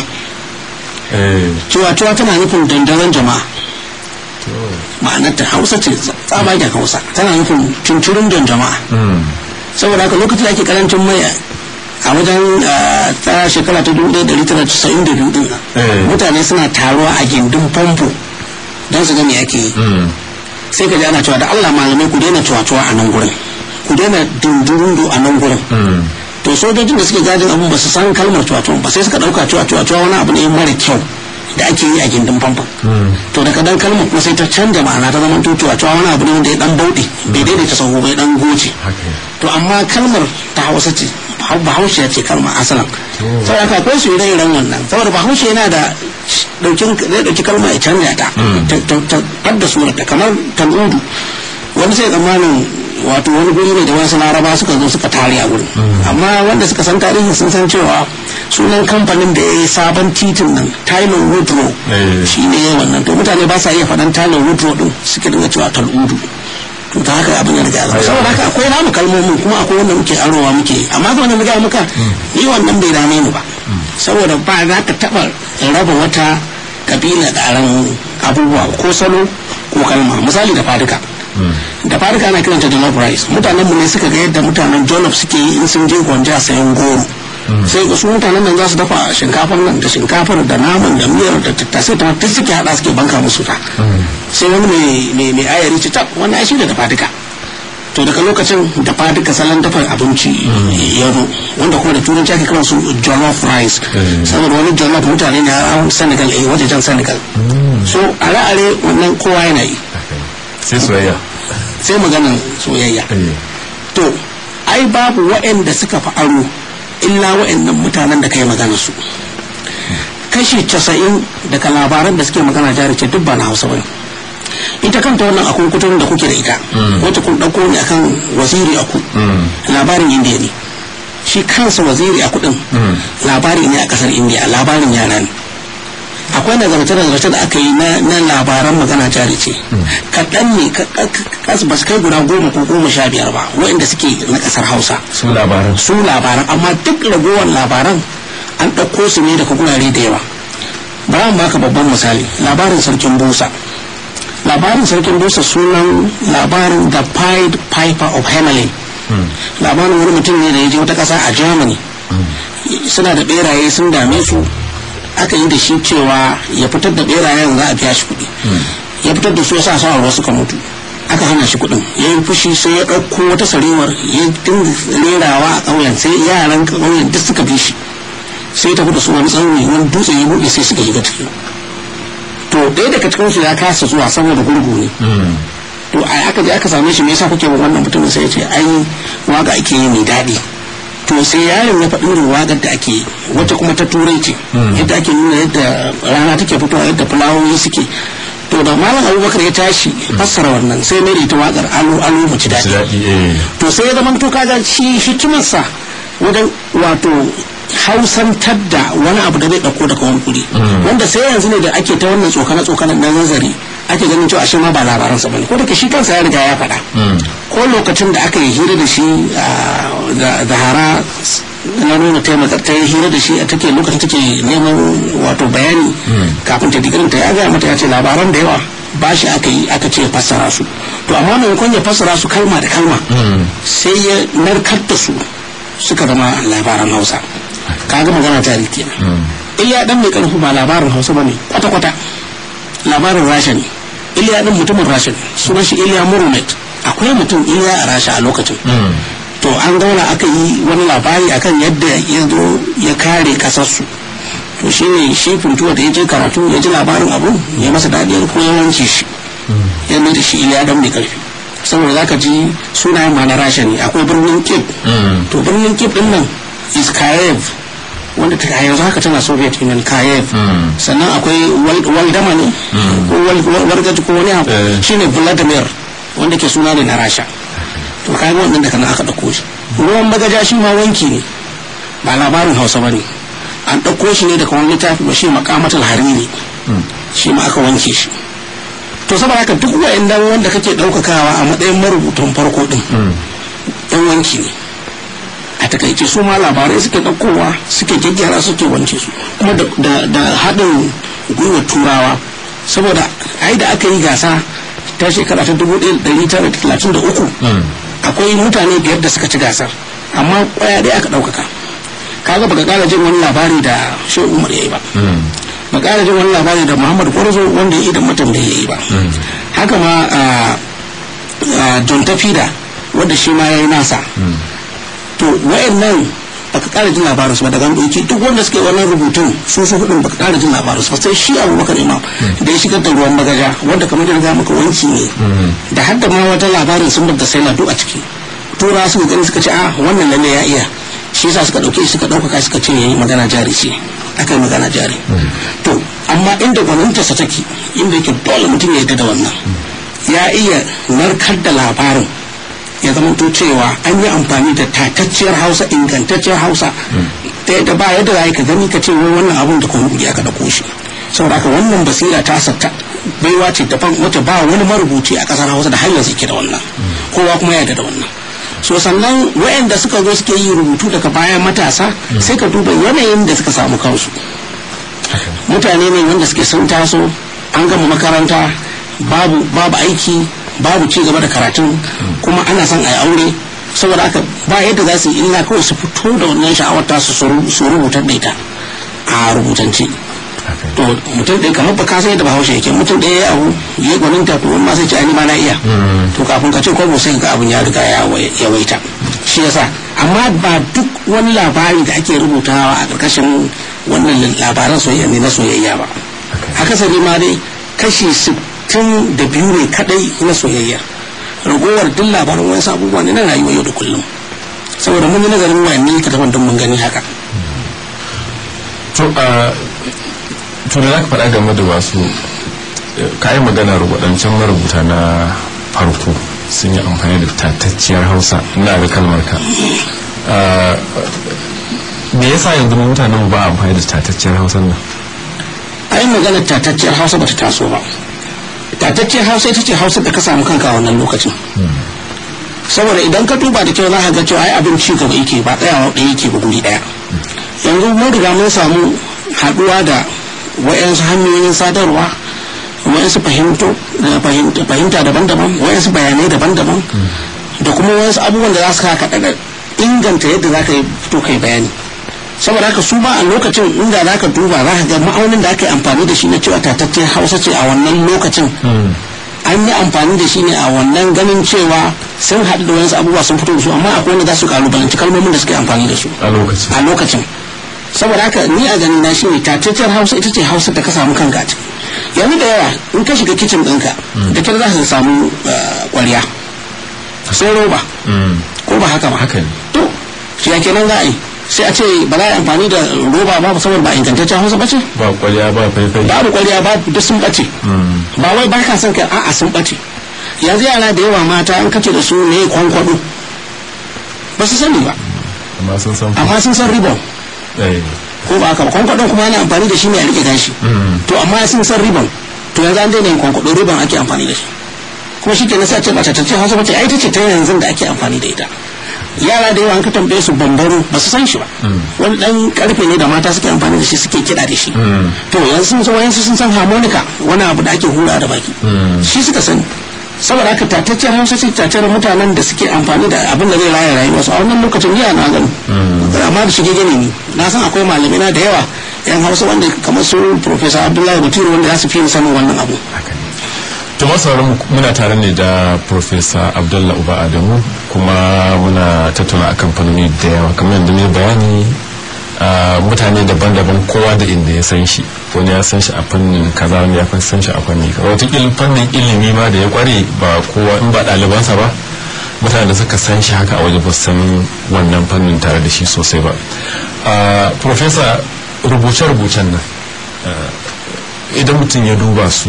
cuwa-cuwa tana nufin dandazon jama'a ma'anar ta hausa ce tsabagen hausa tana nufin cincirin don jama'a saboda haka lokacin da ake karancin mai a wajen ta shekara ta 1992 din mutane suna taruwa a gindin famfo don su gani ake yi sai ka ji ana cewa da allah malamai ku daina cuwa-cuwa a nan gurin ku daina dundurundu a nan gurin to sojojin da suke gadin abun ba su san kalmar cuwa-cuwa ba sai suka dauka cuwa-cuwa wani abu ne mara kyau da ake yi a gindin famfon to daga dan kalmar kuma sai ta canja ma'ana ta zama tutuwa cewa wani abu ne wanda ya dan bauɗe bai daidaita sahu bai dan goce to amma kalmar ta hausa ce bahaushe ce kalmar asalan saboda haka akwai su ire-iren wannan saboda bahaushe yana da daukin zai dauki kalma ya canja ta ta fadda surata kamar tal'udu wani sai tsammanin wato wani guri ne da wasu laraba suka zo suka tare a gurin amma wanda suka san tarihi sun san cewa sunan kamfanin da ya yi sabon titin nan Tyler Woodrow shi ne ya wannan to mutane ba sa iya faɗan Tyler Woodrow din suke dinga cewa tal'udu to ta haka abin ya riga zama saboda haka akwai namu kalmomin kuma akwai wanda muke arowa muke amma ga wanda muka muka ni wannan bai dame ni ba saboda ba za ka taɓa raba wata kabila da aran abubuwa ko salo ko kalma misali da fadika da farika ana kiranta jollof rice mutanen mu ne suka ga yadda mutanen jollof suke yi in sun je gwanja sayan goro sai ga su mutanen nan za su dafa shinkafar nan da shinkafar da naman da miyar da tattasai ta duk suke hada suke banka musu ta sai wani mai mai ayari ci tab wannan ai shi da dafa to daga lokacin da duka salon dafa abinci ya zo wanda kuma da turanci ake kiran su jollof rice saboda wani jollof mutane ne a senegal eh wajen senegal so are-are wannan kowa yana yi sai soyayya sai maganin soyayya to ai babu waɗanda suka fi aro illa waɗannan mutanen da kai magana su kashi casa'in daga labaran da suke magana jari ce duk ba na hausa bane ita kanta wannan akun kutun da kuke da ita wata kun ɗauko ne akan waziri aku labarin indiya ne shi kansa waziri aku din labari ne a ƙasar indiya labarin yara ne akwai nazarce-nazarce da aka yi na labaran magana jari ce kaɗan ne kasu ba su kai guda goma ko goma sha biyar ba waɗanda suke na ƙasar hausa su labaran su labaran amma duk ragowar labaran an ɗauko su ne daga gurare da yawa bara mu baka babban misali labarin sarkin busa labarin sarkin busa sunan labarin the pied piper of hamelin labarin wani mutum ne da ya je wata ƙasa a germany suna da ɓeraye sun dame su aka yi da shi cewa ya fitar da berayen za a biya shi kuɗi ya fitar da su ya sa sa ruwa suka mutu aka hana shi kuɗin ya yi fushi sai ya ɗauko wata sarewar ya dinga rerawa a ƙauyen sai yaran ƙauyen duk suka bi shi sai tafi da su wani tsauni wani dutse ya buɗe sai suka shiga ciki to ɗaya daga cikin su ya kasa zuwa saboda gurgu ne to a aka je aka same shi me yasa kuke wannan mutumin sai ya ce ai waka ake yi mai daɗi to sai yaron ya faɗi irin waƙar da ake yi wata kuma ta turai ce yadda ake nuna yadda rana take fitowa yadda fulawoyi suke to da malam abubakar ya tashi fassara wannan sai mai da ita waƙar alo alo mu ci daɗi to sai ya zama to kaga shi hikimarsa wajen wato hausantar da wani abu da zai ɗauko daga wani kuri wanda sai yanzu ne da ake ta wannan tsokane tsokanen na nazari ake ganin cewa ashe ma ba labaransa bane ko da shi kansa ya riga ya faɗa ko lokacin da aka yi hira da shi da zahara na nuna taimaka ta yi hira da shi a take lokacin take neman wato bayani kafin ta digirin ta ya gaya mata ya ce labaran da yawa ba shi aka yi aka ce fassara su to amma maimakon ya fassara su kalma da kalma sai ya narkar da su suka zama labaran hausa kaga magana ta rike iliya dan mai karfi ba labarin hausa bane kwata kwata labarin rasha ne iliya dan mutumin rasha ne sunan shi iliya murumet akwai mutum iliya a rasha a lokacin to an zauna aka yi wani labari akan yadda ya zo ya kare kasarsu to shi ne shi funtuwa da ya je karatu ya ji labarin abu ya masa daɗi ko ya wanke shi ya mai da shi iliya dan mai karfi saboda zaka ji sunayen ma na rasha ne akwai birnin kip to birnin kip din nan is kayev wanda ta yanzu haka tana soviet union kayev sannan akwai waldama ne ko wargaji ko wani abu shine vladimir wanda ke suna ne na rasha to kayan wannan daga nan aka ɗauko shi ruwan bagaja shi ma wanki ne ba labarin hausa ba ne an ɗauko shi ne daga wani littafi ba shi makamatul hariri shi ma aka wanke shi to saboda haka duk wa'in wanda kake ɗaukakawa a matsayin marubutan farko ɗin ɗan wanki ne a takaice su ma labarai suke ɗaukowa suke gyaggyara suke wance su kuma da haɗin gwiwar turawa saboda ai da aka yi gasa ta shekara ta 1933 akwai mutane biyar da suka ci gasar amma kwaya ɗaya aka ɗaukaka kaga baka ƙara jin wani labari da shi umar ya yi ba ba ƙara jin wani labari da muhammad gwarzo wanda ya yi da mutum da ya yi ba haka ma john tafida wanda shi ma ya yi nasa to wayannan baka ƙara jin labarin su ba daga doki duk wanda suke wannan rubutun su su hudun baka ƙara jin labarin su ba sai shi abubakar imam da ya shigar da ruwan bagaja wanda kamar da ga maka wanki ne da hadda ma wata labarin sun da sai na duk a ciki tura suka gani suka ce a wannan lalle ya iya shi yasa suka dauke suka ɗaukaka suka ce yayi magana jari ce aka yi magana jari to amma inda gwanintarsa take inda yake dole mutum ya yarda da wannan ya iya narkar da labarin ya zama to cewa an yi amfani da tatacciyar hausa ingantacciyar hausa ta yadda ba yadda za ka gani ka ce wai wannan abun da kuma ya ka dauko shi saboda haka wannan basira ta sata baiwa ce daban wacce ba wani marubuci a kasar hausa da har yanzu ke da wannan kowa kuma ya da wannan so sannan wayanda suka zo suke yi rubutu daga bayan matasa sai ka duba yanayin da suka samu kansu mutane ne wanda suke sun taso an gama makaranta babu babu aiki babu ci gaba da karatun kuma ana son a yi aure saboda haka ba yadda za su yi illa kawai su fito da wannan sha'awar ta su su rubutar da ita a rubutance to mutum ɗaya kamar ba ka san yadda bahaushe yake mutum ɗaya ya abu ya gwanin ta to wani ma sai ce ani ma na iya to kafin ka ce kwabo sai ga abin ya riga ya waita shi yasa amma ba duk wani labari da ake rubutawa a ƙarƙashin wannan labaran soyayya ne na soyayya ba akasari ma dai kashi sittin da biyu ne kadai na soyayya ragowar duk labaran wani abubuwa ne na rayuwa yau da kullum saboda mun yi nazarin wayanni ka tafi don mun gani haka to a to da zaka faɗa game da wasu ka yi magana waɗancan marubuta na farko sun yi amfani da tatacciyar hausa ina ga kalmar ka me yasa yanzu mutanen ba amfani da tatacciyar hausa nan ai magana tatacciyar hausa bata taso ba tatacciyar hausa ita ce hausa da ka samu kanka a wannan lokacin saboda idan ka duba da kyau za ka ga cewa ai abin ci gaba yake ba tsayawa ɗaya yake ba guri ɗaya yanzu mun riga mun samu haɗuwa da wa'yansu hanyoyin sadarwa wa'yansu fahimta daban-daban wa'yansu bayanai daban-daban da kuma wa'yansu abubuwan da za su kaka daga inganta yadda za ka yi fito kai bayani saboda haka su ba a lokacin inda za ka duba za ka ga ma'aunin da aka yi amfani da shi na cewa tataccen hausa ce a wannan lokacin an yi amfani da shi ne a wannan ganin cewa sun haɗu da wasu abubuwa sun fito da su amma akwai wanda za su kalubalanci kalmomin da suke amfani da su a lokacin saboda haka ni a ganin na shi ne tataccen hausa ita ce hausa da ka samu kanka a ciki yanzu da yawa in ka shiga kicin ɗinka da kyar za ka samu ƙwarya sai roba ko ba haka ba haka ne to shi ya kenan za a yi sai a ce ba za a yi amfani da roba ba saboda ba ingantaccen hausa ba ce ba kwalya ba faifai babu kwalliya ba duk sun bace ba wai ba ka son ka a'a sun bace yanzu yara da yawa mata an kace da su ne kwankwado ba su sani ba amma sun san amma sun san ribon eh ko ba haka ba kwankwadon kuma ana amfani da shi ne a rike gashi to amma sun san ribon to yanzu an daina yin kwankwado ribon ake amfani da shi kuma shi kenan sai a ce ba tattace hausa ba ce ai ta ce ta yanzu da ake amfani da ita yara da yawa an ka tambaye su bambaro ba su san shi ba wani dan karfe ne da mata suke amfani da shi suke kiɗa da shi to yanzu sun san wayansu sun san harmonica wani abu da ake hura da baki shi suka sani saboda haka tataccen hausa ce tataccen mutanen da suke amfani da abin da zai raya rayuwarsu a wannan lokacin jiya na gani amma da shige gani ne na san akwai malamai na da yawa yan hausa wanda kamar su professor abdullahi batiru wanda za su fi sanin wannan abu to masarar muna tare ne da professor abdullah uba adamu kuma muna tattauna akan fannoni da yawa kamar yadda ne bayani mutane daban-daban kowa da inda ya san shi wani ya san shi a fannin kaza wani ya san shi a fannin kaza wataƙila fannin ilimi ma da ya kware ba kowa in ba ɗalibansa ba mutane da suka san shi haka a waje ba san wannan fannin tare da shi sosai ba professor rubuce-rubucen nan idan mutum ya duba su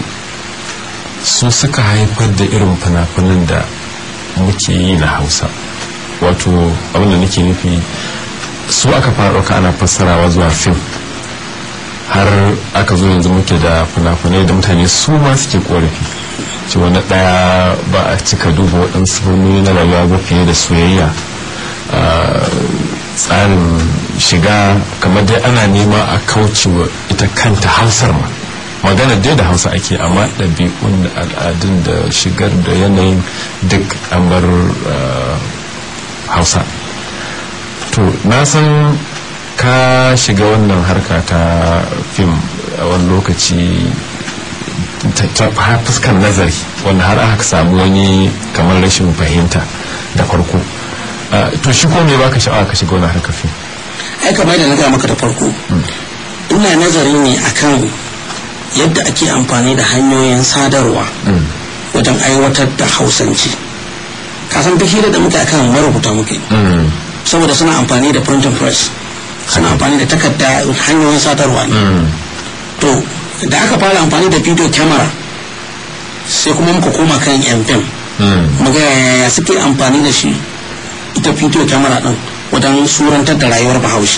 su suka haifar da irin fina-finan da muke yi na hausa wato abinda nake nufi su aka fara ɗauka ana fassarawa zuwa fim har aka zo yanzu muke da fina-finai da mutane su ma suke korafi ce wani ɗaya ba a cika duba waɗansu fannoni na rayuwa ba fiye da soyayya tsarin shiga kamar dai ana nema a kaucewa ita kanta hausar ma magana dai da hausa ake amma ɗabi'un da al'adun da shigar da yanayin duk an bar hausa to na san ka shiga wannan harka ta fim a wani lokaci ta fuskar nazari wanda har aka samu wani kamar rashin fahimta da farko to shi ko me baka sha'awa ka shiga wani harkar fim ai kamar da na gaya maka da farko ina nazari ne akan yadda ake amfani da hanyoyin sadarwa wajen aiwatar da hausanci kasan duk hira da muke akan marubuta muke saboda suna amfani da printing press suna amfani da takarda hanyoyin sadarwa ne to da aka fara amfani da video camera sai kuma muka koma kan fm muga yaya suke amfani da shi ita video camera din wajen surantar da rayuwar bahaushe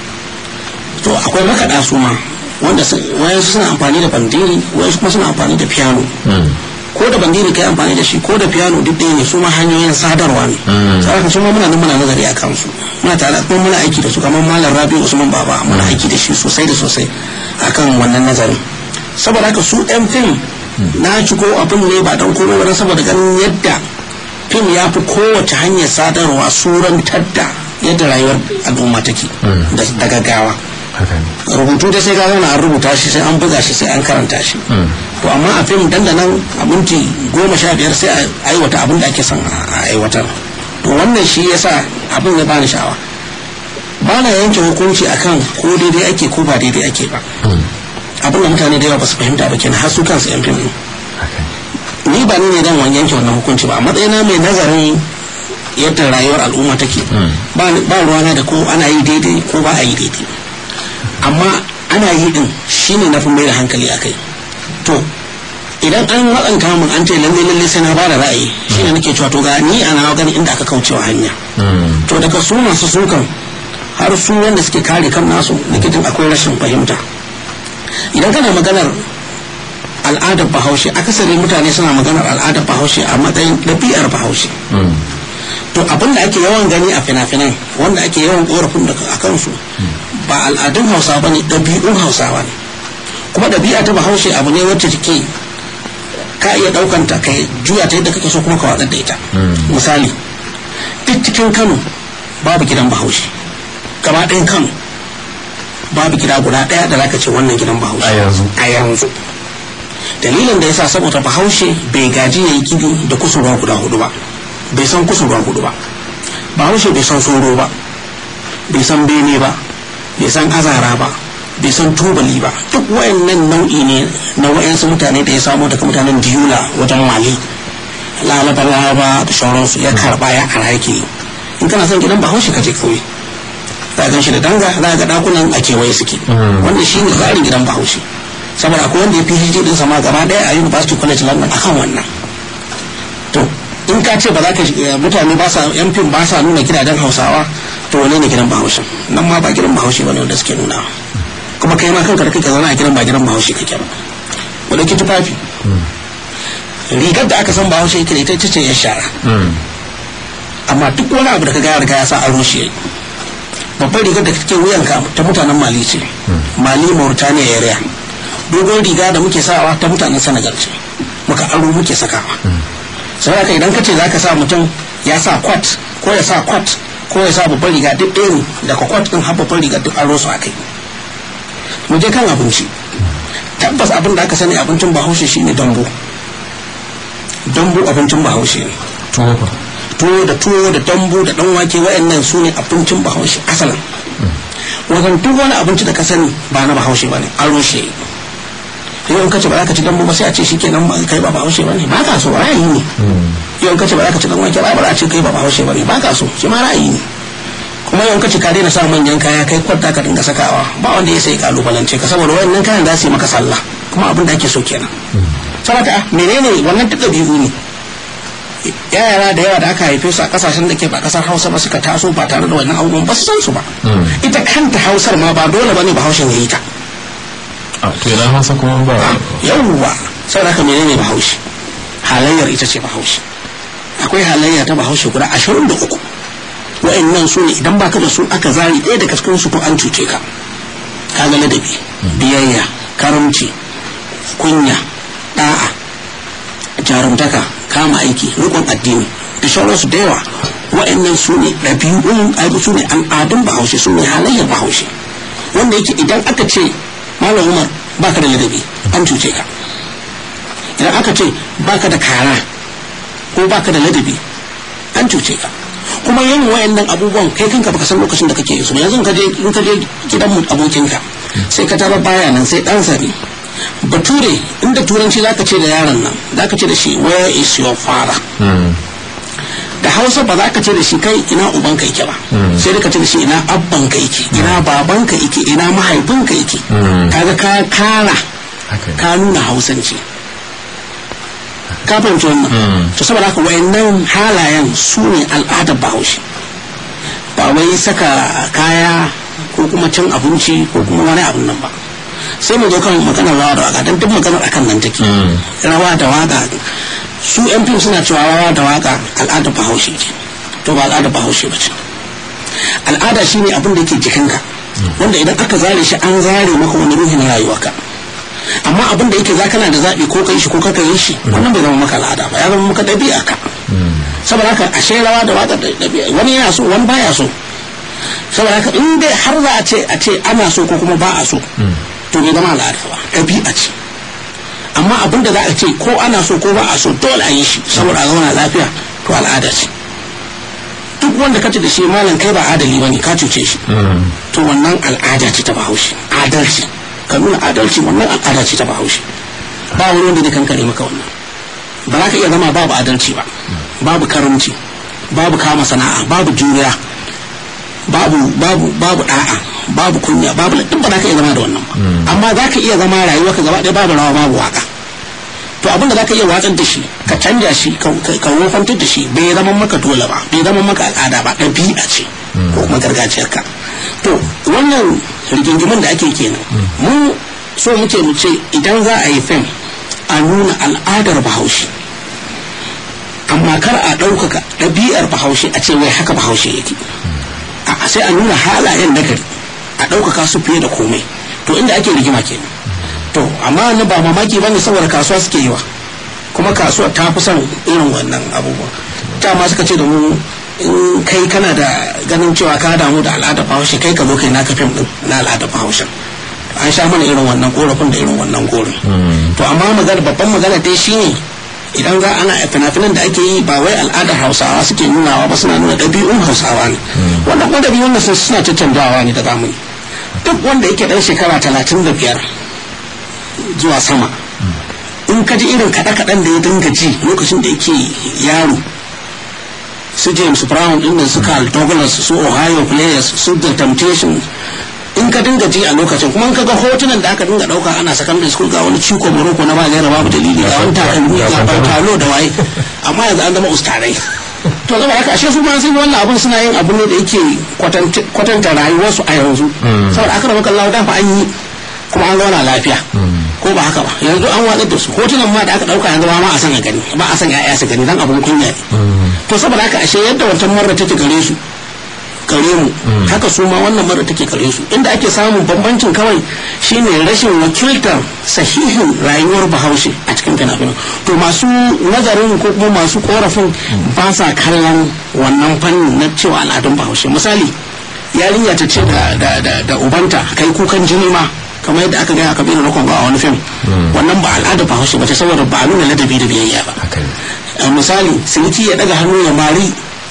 to akwai makaɗa su ma wanda wayansu suna amfani da bandiri wayansu kuma suna amfani da piano ko da bandiri kai amfani da shi ko da piano duk ɗaya ne su ma hanyoyin sadarwa ne saboda su ma muna nan muna nazari a kansu muna tare kuma muna aiki da su kamar malam rabi usman baba muna aiki da shi sosai da sosai akan wannan nazarin saboda haka su ɗan fim na shigo abin ne ba don komai ba saboda ganin yadda fim ya fi kowace hanyar sadarwa surantar da yadda rayuwar al'umma take da gaggawa rubutu da sai zauna an rubuta shi sai an buga shi sai an karanta shi to amma a fim dandanan a minti goma sha biyar sai a aiwata abin da ake son a aiwatar to wannan shi yasa abin ya bani sha'awa ba na yanke hukunci akan ko daidai ake ko ba daidai ake ba abin da mutane da yawa ba su fahimta ba kenan har su kansu yan fim ni ba ni ne dan wani yanke wannan hukunci ba a matsayina mai nazarin yadda rayuwar al'umma take ba ruwana da ko ana yi daidai ko ba a yi daidai amma ana yi din shine na fi mai da hankali a kai to idan an waɗanta mun an ce lalle lalle sai na ba da ra'ayi shine nake cewa to ga ni ana gani inda aka kaucewa hanya to daga su masu sukan har su wanda suke kare kan nasu nake jin akwai rashin fahimta idan kana maganar al'adar bahaushe akasari mutane suna maganar al'adar bahaushe a matsayin ɗabi'ar bahaushe to abin da ake yawan gani a fina-finan wanda ake yawan korafin da a kansu ba al'adun hausa ba ne ɗabi'un hausawa ne kuma ɗabi'a ta bahaushe abu ne wacce take ka iya ɗaukanta ka juya ta yadda kake so kuma ka watsar da ita misali duk cikin kano babu gidan bahaushe gaba ɗayan kano babu gida guda ɗaya da zaka ce wannan gidan bahaushe a yanzu a yanzu dalilin da yasa saboda bahaushe bai gaji ya yi gidu da kusurwa guda hudu ba bai san kusurwa hudu ba bahaushe bai san soro ba bai san bene ba bai san azara ba bai san tubali ba duk wayannan nau'i ne na wayansu mutane da ya samu daga mutanen diyula wajen mali lalaba lalaba da sauransu ya karba ya ara yake in kana son gidan bahaushe ka je kauye za gan shi da danga za ga dakunan a kewaye suke wanda shi ne tsarin gidan bahaushe saboda akwai wanda ya fi hijji din sama gaba daya a university college london akan wannan to in ka ce ba za ka mutane ba sa yan fim ba sa nuna gidajen hausawa to wane ne gidan bahaushe nan ma ba gidan bahaushe bane wanda suke nuna kuma kai ma kanka da kake zauna a gidan ba gidan bahaushe kake ba wanda ki tufafi rigar da aka san bahaushe yake da ita ce ya shara amma duk wani abu da ka gaya riga ya sa aro shi babbar rigar da kake wuyanka ta mutanen mali ce mali mauritania area dogon riga da muke sawa ta mutanen senegal ce muka aro muke sakawa sai haka idan ka ce za ka sa mutum ya sa kwat ko ya sa kwat ko ya sa babban riga duk ɗaya ne daga kwat ɗin har babban riga duk aro su a kai mu je kan abinci tabbas abin da aka sani abincin bahaushe shine dambu dambu abincin bahaushe ne tuwo fa tuwo da tuwo da dambu da dan wake wayannan su ne abincin bahaushe asalin wajen duk wani abinci da ka sani ba na bahaushe ba ne aro shi yau in kace ba za ka ci dambu ba sai a ce shi kenan kai ba bahaushe ba ne ba ka so ra'ayi ne yau in kace ba za ka ci dan wake ba ba za a ce kai ba bahaushe ba ne ba ka so shi ma ra'ayi ne kuma yau in kace ka daina sa manyan kaya kai kwarta ka dinga sakawa ba wanda ya sai kalubalance ka saboda wayannan kayan za su yi maka sallah kuma abin da ake so kenan saboda menene wannan duk ɗabi'u ne yara da yawa da aka haife su a kasashen da ke ba kasar hausa ba suka taso ba tare da wannan abubuwan ba su san su ba ita kanta hausar ma ba dole ba ne bahaushen ya yi ta a to yana hausa kuma ba yawwa saboda haka menene bahaushe halayyar ita ce bahaushe akwai halayya ta bahaushe guda ashirin da uku wa'annan su ne idan baka da su aka zari ɗaya daga cikin su to an cuce ka kaga ladabi biyayya karamci kunya da'a jarumtaka kama aiki rikon addini da sauransu da yawa wa'annan su ne ɗabi'un aibu su ne al'adun bahaushe su ne halayyar bahaushe wanda yake idan aka ce malam umar baka da ladabi an cuce ka idan aka ce baka da kara ko baka da ladabi an cuce ka kuma yin wayannan abubuwan kai kanka baka san lokacin da kake yi su ba yanzu in ka je in ka je gidan mu abokinka sai ka tara baya nan sai ɗansa ne bature inda turanci zaka ce da yaron nan zaka ce da shi where is your father da hausa ba za ka ce da shi kai ina ubanka yake ba sai da ka ce da shi ina abbanka yake ina babanka yake ina mahaifinka yake kaga ka kara haka ne ka nuna hausanci ka fahimci wannan to saboda haka wayannan halayen su ne al'adar bahaushe ba wai saka kaya ko kuma cin abinci ko kuma wani abin nan ba sai mu zo kan maganar rawa da waka don duk maganar akan nan take rawa da waka su yan fim suna cewa rawa da waka al'adar bahaushe ce to ba al'adar bahaushe ba ce al'ada shine abin da yake jikinka wanda idan aka zare shi an zare maka wani ruhin rayuwarka amma abin da yake za kana da zaɓi ko kai shi ko kaka yi shi wannan bai zama maka al'ada ba ya zama maka ɗabi'a ka saboda haka ashe rawa da waka da ɗabi'a wani yana so wani baya so saboda haka in dai har za a ce a ce ana so ko kuma ba a so to bai zama al'ada ba ɗabi'a ce amma abin da za a ce ko ana so ko ba a so dole a yi shi saboda a zauna lafiya to al'ada ce duk wanda ka ce da shi malam kai ba adali ba ne ka cuce shi to wannan al'ada ce ta bahaushe adalci ka nuna adalci wannan al'ada ce ta bahaushe ba wani wanda zai kankare maka wannan ba za ka iya zama babu adalci ba babu karamci babu kama sana'a babu juriya babu babu babu da'a babu kunya babu duk ba za ka iya zama da wannan ba amma za ka iya zama rayuwa ka gaba ɗaya babu rawa babu waka to abin da za ka iya watsar da shi ka canja shi ka ka wofantar da shi bai zama maka dole ba bai zama maka al'ada ba ɗabi'a ce ko kuma gargajiyarka to wannan rigingimin da ake kenan mu so muke mu ce idan za a yi fim a nuna al'adar bahaushe amma kar a ɗaukaka ɗabi'ar bahaushe a ce wai haka bahaushe yake a sai a nuna halayen nagari a ɗaukaka su fiye da komai to inda ake rigima kenan to amma na ba mamaki bane saboda kasuwa suke yi wa kuma kasuwa ta fi son irin wannan abubuwa ta ma suka ce da mu in kai kana da ganin cewa ka damu da al'adar bahaushe kai ka zo kai naka fim din na al'adar bahaushen an sha mana irin wannan korafin da irin wannan gorin to amma magana babban magana dai shine idan za ana fina-finan da ake yi ba wai al'adar hausawa suke nunawa ba suna nuna ɗabi'un hausawa ne wanda kuma ɗabi'un da suna cancanjawa ne da zamani duk wanda yake ɗan shekara talatin da biyar zuwa sama in ka ji irin kaɗe-kaɗen da ya dinga ji lokacin da yake yaro su james brown ɗin da su carl douglas su ohio players su the temptation in ka dinga ji a lokacin kuma in ka ga hotunan da aka dinga dauka ana secondary school ga wani ciko morocco na ba gaira babu dalili ga wani takalmi ga talo da waye amma yanzu an zama ustarai to zama haka ashe su ma sun wannan abun suna yin abu ne da yake kwatanta rayuwarsu a yanzu saboda aka rabu kallawa dafa an yi kuma an zauna lafiya ko ba haka ba yanzu an watsar da su hotunan ma da aka dauka yanzu ba ma a san a gani ba a san ya'ya su gani dan abun kunya ne to saboda haka ashe yadda wancan marar take gare su gare mu haka su ma wannan mara take gare su inda ake samun bambancin kawai shine rashin wakiltar sahihin rayuwar bahaushe a cikin fina-finan to masu nazarin ko kuma masu korafin ba sa kallon wannan fannin na cewa al'adun bahaushe misali yarinya ta ce da ubanta kai kukan jini ma kamar yadda aka gaya a kabilar rukun a wani fim wannan ba al'adar bahaushe ba ce saboda ba nuna ladabi da biyayya ba misali siniki ya daga hannu ya mari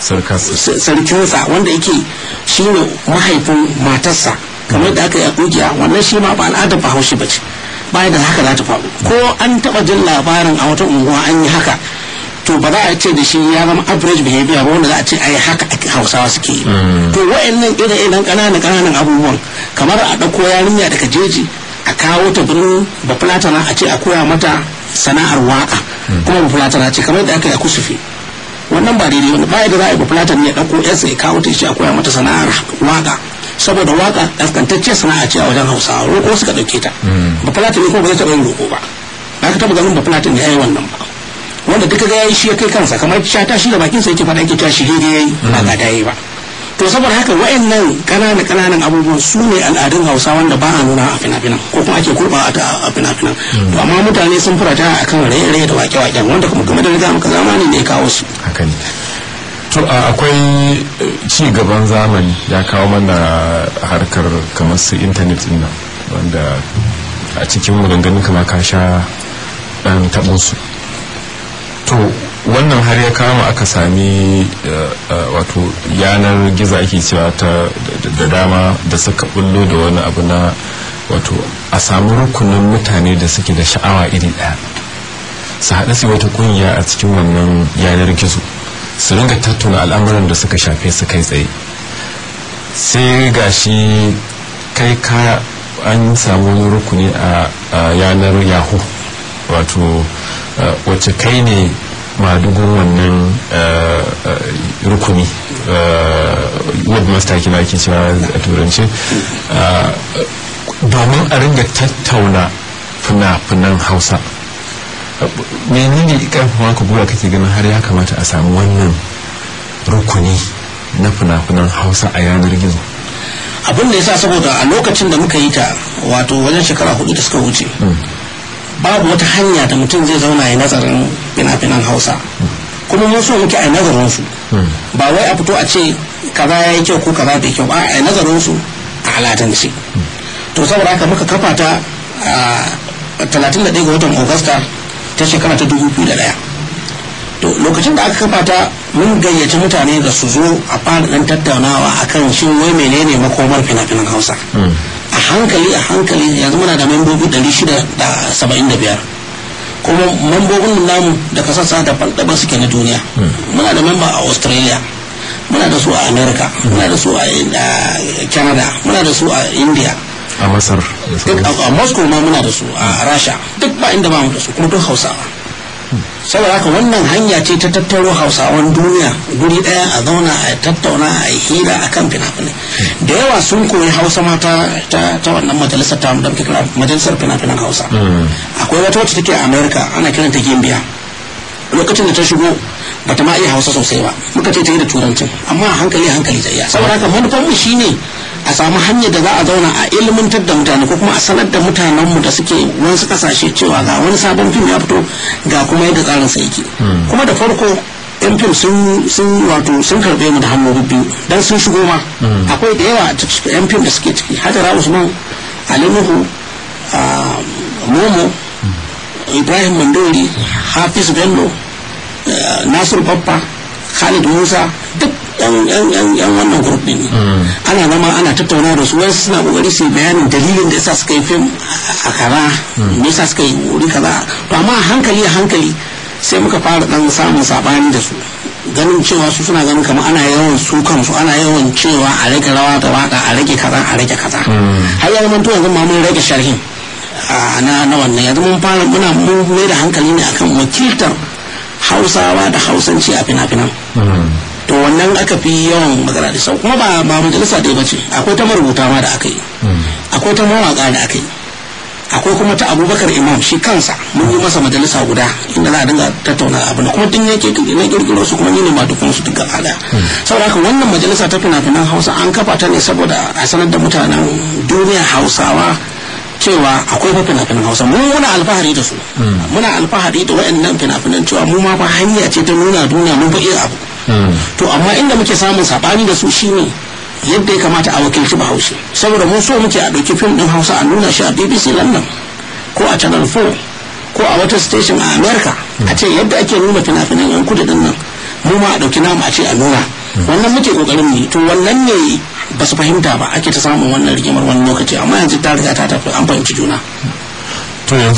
sarkinsa wanda yake shi ne mahaifin matarsa kamar da aka yi a kungiya wannan shi ma ba al'adar bahaushe ba ce bayan da haka za ta faru ko an taba jin labarin a wata unguwa an yi haka to ba za a ce da shi ya zama average behavior ba wanda za a ce ai haka hausawa suke yi to wa'annan irin ƙananan ƙananan abubuwan kamar a ɗauko yarinya daga jeji a kawo ta birnin bafulatana a ce a koya mata sana'ar waka kuma bafulatana ce kamar da aka yi a kusufi wannan ba daidai wani baya da za a yi bafulatan ya ɗauko yarsa ya kawo ta shi a koya mata sana'ar waka saboda waka ƙasƙantacciyar sana'a ce a wajen hausawa roƙo suka ɗauke ta bafulatan ne kuma ba zai taɓa yin roƙo ba ba ka taɓa ganin bafulatan ya yi wannan ba wanda duka ga yayi shi ya kai kansa kamar shata shi da bakin sa yake faɗa yake cewa shi daidai yayi ba ga dai ba to saboda haka wayannan ƙananan ƙananan abubuwan su ne al'adun hausa wanda ba a nuna a fina-finan ko kuma ake kurba a fina-finan to amma mutane sun furata akan raye-raye da wake-waken wanda kuma game da riga muka zamani ne ya kawo su haka ne to akwai ci gaban zamani ya kawo mana harkar kamar su intanet din nan wanda a cikin maganganun kama ka sha dan taɓo su to wannan har ya kama aka sami wato yanar gizo ake cewa ta da dama da suka bullo da wani abu na wato a samu rukunin mutane da suke da sha'awa iri ɗaya su haɗa su wata ƙungiya a cikin wannan yanar gizo su ringa tattauna al'amuran da suka shafe su kai tsaye sai gashi kai ka an samu wani rukuni a yanar yahoo wato wacce kai ne madugun wannan rukuni webmaster kina ake cewa a turance domin a ringa tattauna fina-finan hausa menene karfafa ka gura kake ganin har ya kamata a samu wannan rukuni na fina-finan hausa a yanar gizo abin da ya sa saboda a lokacin da muka yi ta wato wajen shekara hudu da suka wuce babu wata hanya da mutum zai zauna ya nazarin fina-finan hausa kuma mun so muke a nazarin su ba wai a fito a ce kaza ya yi kyau ko kaza bai kyau ba a nazarin su a alatance to saboda haka muka kafa ta a 31 ga watan augusta ta shekara ta 2001 to lokacin da aka kafa ta mun gayyaci mutane da su zo a fara dan tattaunawa akan shin wai menene makomar fina-finan hausa a hankali a hankali yanzu muna da membobi 675 kuma mambobin namu da kasassa daban-daban suke na duniya muna da memba a australia muna da su a america muna da su a canada muna da su a india a masar a moscow ma muna da su a rasha duk ba inda ba mu da su kuma duk hausawa saboda haka wannan hanya ce ta tattaro hausawan duniya guri daya a zauna a tattauna a yi hira a kan fina-finai da yawa sun koyi hausa ma ta wannan majalisar ta da kira majalisar fina-finan hausa akwai wata wacce take a america ana kiranta gimbiya lokacin da ta shigo bata ma iya hausa sosai ba muka ce ta yi da turancin amma a hankali hankali ta iya saboda haka manufar mu shine a samu hanyar da za a zauna a ilmantar da mutane ko kuma a sanar da mutanenmu da suke wasu kasashe cewa ga wani sabon fim ya fito ga kuma yadda tsarin sa yake kuma da farko yan fim sun wato sun karbe mu da hannu biyu dan sun shigo ma akwai da yawa a cikin yan fim da suke ciki hajara usman ali nuhu momo ibrahim mandori hafiz bello nasir babba khalid musa duk yan wannan grup ne ana zama ana tattauna da su wasu suna kokari su bayanin dalilin da yasa suka yi fim a kaza me yasa suka yi wuri kaza to amma hankali a hankali sai muka fara dan samun sabani da su ganin cewa su suna ganin kamar ana yawan su kansu ana yawan cewa a rage rawa da waka a rage kaza a rage kaza har ya zama yanzu ma mun rage sharhin na na wannan yanzu mun fara muna mun mai da hankali ne akan wakiltar hausawa da hausanci a fina-finan to wannan aka fi yawan magana da sau kuma ba ba majalisa ɗaya bace akwai ta marubuta ma da aka yi akwai ta mawaka da aka yi akwai kuma ta abubakar imam shi kansa mun yi masa majalisa guda inda za a dinga tattauna abin kuma tun yake na kirkiro su kuma ni ne ma dukkan su duk gaba daya saboda haka wannan majalisa ta fina-finan hausa an kafa ta ne saboda a sanar da mutanen duniya hausawa cewa akwai fa fina-finan hausa mu muna alfahari da su muna alfahari da waɗannan fina-finan cewa mu ma fa hanya ce ta nuna duniya mun fa iya abu to amma inda muke samun sabani da su shine yadda ya kamata a wakilci bahaushe saboda mun so muke a ɗauki fim ɗin hausa a nuna shi a bbc london ko a channel 4 ko a wata station a america a ce yadda ake nuna fina-finan yan kudu din nan mu ma a ɗauki namu a ce a nuna wannan muke kokarin mu to wannan ne ba su fahimta ba ake ta samun wannan rigimar wani lokaci amma yanzu ta riga ta tafi an fahimci juna to yanzu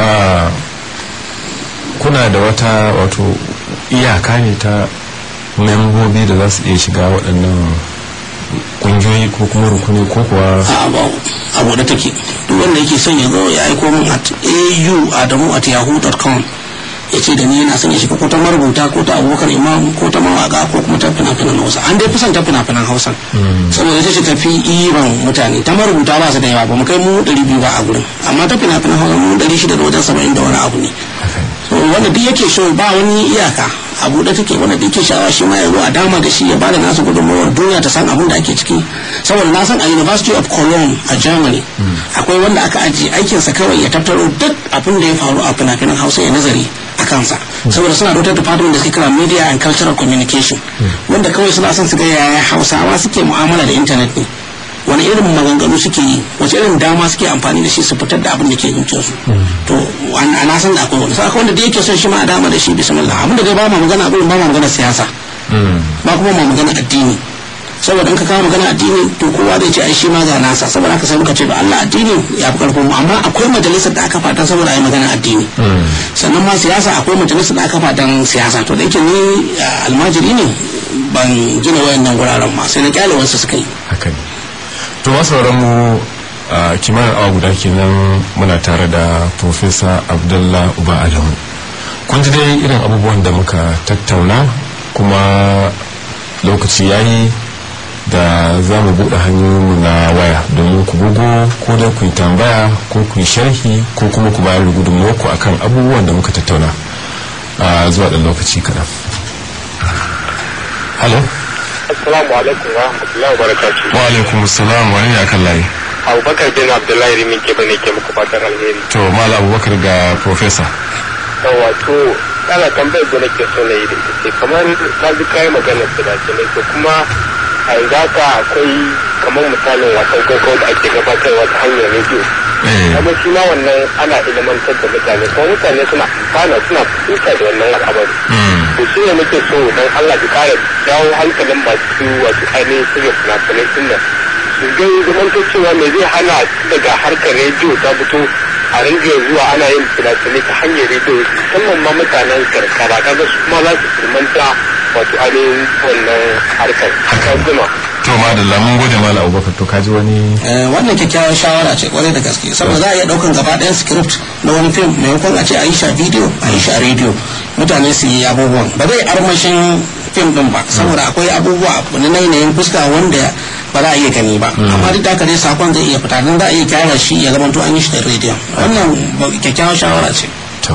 kuna da wata wato iyaka ne ta membobi da za su iya shiga waɗannan kungiyoyi ko kuma rukuni ko kuwa abu da take duk wanda yake son ya zo ya aiko min at au adamu at yahoo.com ya ce da ni yana son ya shiga ko ta marubuta ko ta abubakar imam ko ta mawaka ko kuma ta fina-finan hausa an dai fi son ta fina-finan hausa saboda ita ce tafi iban mutane ta marubuta ba su da yawa ba mu kai mu ɗari biyu ba a gurin amma ta fina-finan hausa mu ɗari shida da wajen saba'in da wani abu ne wanda duk yake so ba wani iyaka a buɗe take wanda duk yake sha'awa shi ma ya zo a dama da shi ya bada nasu gudunmawar duniya ta san abin da ake ciki saboda na san a university of cologne a germany akwai wanda aka ajiye aikinsa kawai ya tattaro duk abin da ya faru a fina-finan hausa ya nazari a kansa saboda suna da wata department da suke kira media and cultural communication wanda kawai suna son su ga yaya hausawa suke mu'amala da intanet ne wani irin maganganu suke yi wace irin dama suke amfani da shi su fitar da abin da ke zuciyarsu to a na san da akwai wani sai akwai wanda da yake son shi ma a dama da shi bismillah abin da dai ba ma magana abin ba ma magana siyasa ba kuma ma magana addini saboda in ka kawo magana addini to kowa zai ce ai shi ma ga nasa saboda haka sai muka ce ba Allah addini ya fi karfin mu amma akwai majalisar da aka fatan saboda ai magana addini sannan ma siyasa akwai majalisar da aka fatan siyasa to da yake ni almajiri ne ban gina wayannan guraren ma sai na kyale wasu suka yi haka ne to masu mu a kimanin awa guda kenan muna tare da profesa abdullah uba adamu kun ji dai irin abubuwan da muka tattauna kuma lokaci yayi da za mu buɗe hanyoyinmu na waya domin ku bugo ko da ku yi tambaya ko ku yi sharhi ko kuma ku bayar da gudunmuwarku akan abubuwan da muka tattauna a zuwa ɗan lokaci kaɗan. Halo? Assalamu alaikum wa rahmatullahi wa barakatuh. Wa alaikum assalam wani ne akan layi? Abubakar bin Abdullahi Rimin ke bane ke muku fatan alheri. To Mala Abubakar ga Profesa. Yawa to ana tambayar da nake so na yi da ita ce kamar na ji kayi maganar fina-finai to kuma a yanzu haka akwai kamar misalin wasan kwaikwayo da ake gabatarwa ta hanyar rediyo. Kuma shi ma wannan ana ilimantar da mutane kuma mutane suna amfana suna fahimta da wannan al'amari. To shi ne muke so don Allah ki kara jawo hankalin masu wasu ainihin shirya fina-finai sun nan. Su ga zamantar cewa me zai hana daga harkar rediyo ta fito a rinjiya zuwa ana yin fina-finai ta hanyar rediyo musamman ma mutanen karkara kaga su kuma za su firmanta wato ainihin wannan harkar. Kan to madalla mun gode mala abubakar to kaji wani wannan kyakkyawar shawara ce kwarai da gaske saboda za a iya daukan gaba ɗayan script na wani fim maimakon a ce a yi shi a video a yi shi a radio mutane su yi abubuwan ba zai armashin fim din ba saboda akwai abubuwa na yanayin fuska wanda ba za a iya gani ba amma duk da haka dai sakon zai iya fita don za a iya kyara shi ya zama to an yi shi da radio wannan kyakkyawar shawara ce to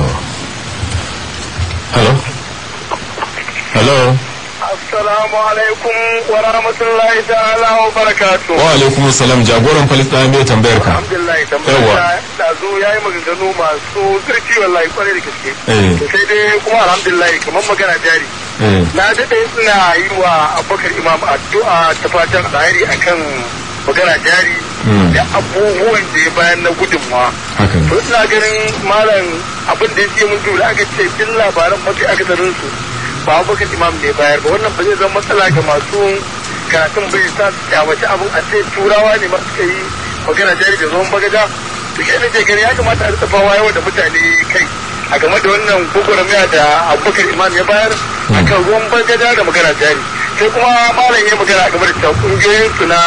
hello hello Assalamu alaikum wa rahmatullahi ta'ala wa barakatu. wa alaikum salam jagoran falis ɗaya mai tambayar ka Alhamdulillah tambayar da zo ya yi maganganu masu zurfi wallahi kwarai da gaske. Eh. Sai dai kuma alhamdulillah kamar magana jari. Eh. Na daɗe ina yi wa Abubakar Imam addu'a ta fatan alheri akan magana jari Mm. da abubuwan da ya bayan na gudunmawa. haka ne to ina ganin malam abin da yake mun da aka ce duk labaran mafi akasarin su ba abubakar imam ne bayar ba wannan ba zai zama matsala ga masu karatun bai sa su kyamaci abin a ce turawa ne ma suka yi magana jari da zuwan bagaja to shi ne ke gani ya kamata a rika fawa yawa da mutane kai a game da wannan gwagwarmaya da abubakar imam ya bayar a kan ruwan bagaja da magana jari sai kuma malam ya magana a game da cewa kungiyoyinsu na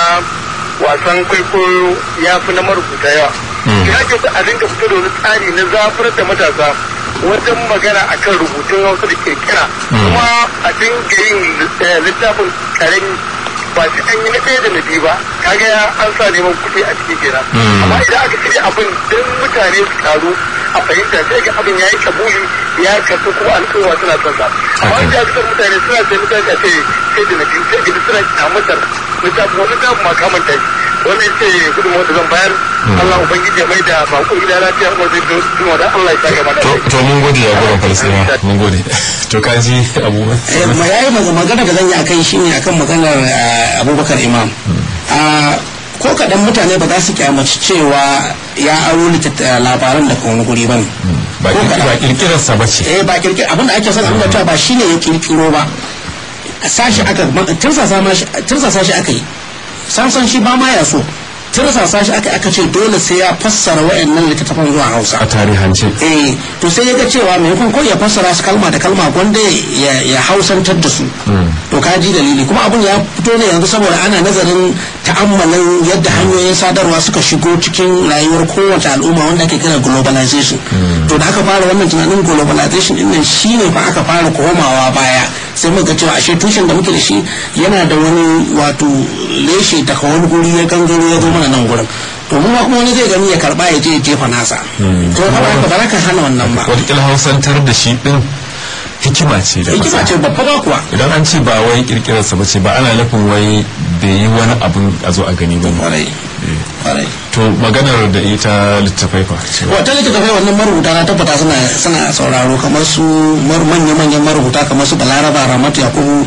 wasan kwaikwayo ya fi na marubuta yawa ya ke a dinga fito da wani tsari na zafar da matasa wajen magana akan rubutun hausa da kirkira kuma a dinga yin littafin karami ba shi an yi na ɗaya da na biyu ba kaga ya an sa neman kuɗi a cikin kenan amma idan aka shirya abin don mutane su karu a fahimta sai ga abin ya yi kabuli ya kasu kuma al'umma suna son sa amma wanda ya fitar mutane suna sai mutane a ce sai da na biyu sai ga suna kyamatar littafin wani littafin ma kamanta shi wannan ce gudun wanda zan bayar Allah ubangiji ya mai da bako gida lafiya kuma zai zo da Allah ya sa gaba da to to mun gode jagoran falis ɗaya mun gode to kaji abubuwan Eh, ma yayi maga- magana da zan yi akai shine akan maganar eh, abubakar imam Ah, ko kaɗan mutane ba za su kyamaci cewa ya aro littatta- labaran daga wani guri ba ne ba ko kirki- kaɗan. ba kirkirarsa ba ce eh ba kirkir abin da ake son abin da cewa ba shine ya kirkiro ba sashi aka tirsasa ma shi tirsasa shi aka yi samson shi ba ma ya so tirsasa shi aka aka ce dole sai ya fassara wayannan littattafan zuwa Hausa a tarihance eh to sai ya ga cewa maimakon ko ya fassara su kalma da kalma gwanda ya ya hausantar da su to ka ji dalili kuma abun ya fito ne yanzu saboda ana nazarin ta'ammalin yadda hanyoyin sadarwa suka shigo cikin rayuwar kowace al'umma wanda ake kira globalization to da aka fara wannan tunanin globalization din nan shine fa aka fara komawa baya sai muka ga cewa ashe tushen da muke da shi yana da wani wato leshe daga wani guri ya gangaro ya zo mana nan gurin to mu ma kuma wani zai gani ya karba ya je ya jefa nasa to ba ba ba za ka hana wannan ba wataƙila hausantar da shi ɗin hikima ce da hikima fasaha. ce babba ba kuwa idan an ce ba wai kirkirarsa ba ce ba ana nufin wai bai yi wani abun a zo a gani ba ne kwarai kwarai to maganar da ita littafai fa cewa wata littattafai wannan marubuta na tabbata suna suna sauraro kamar su mar- manya-manyan marubuta kamar su balaraba ramatu yakubu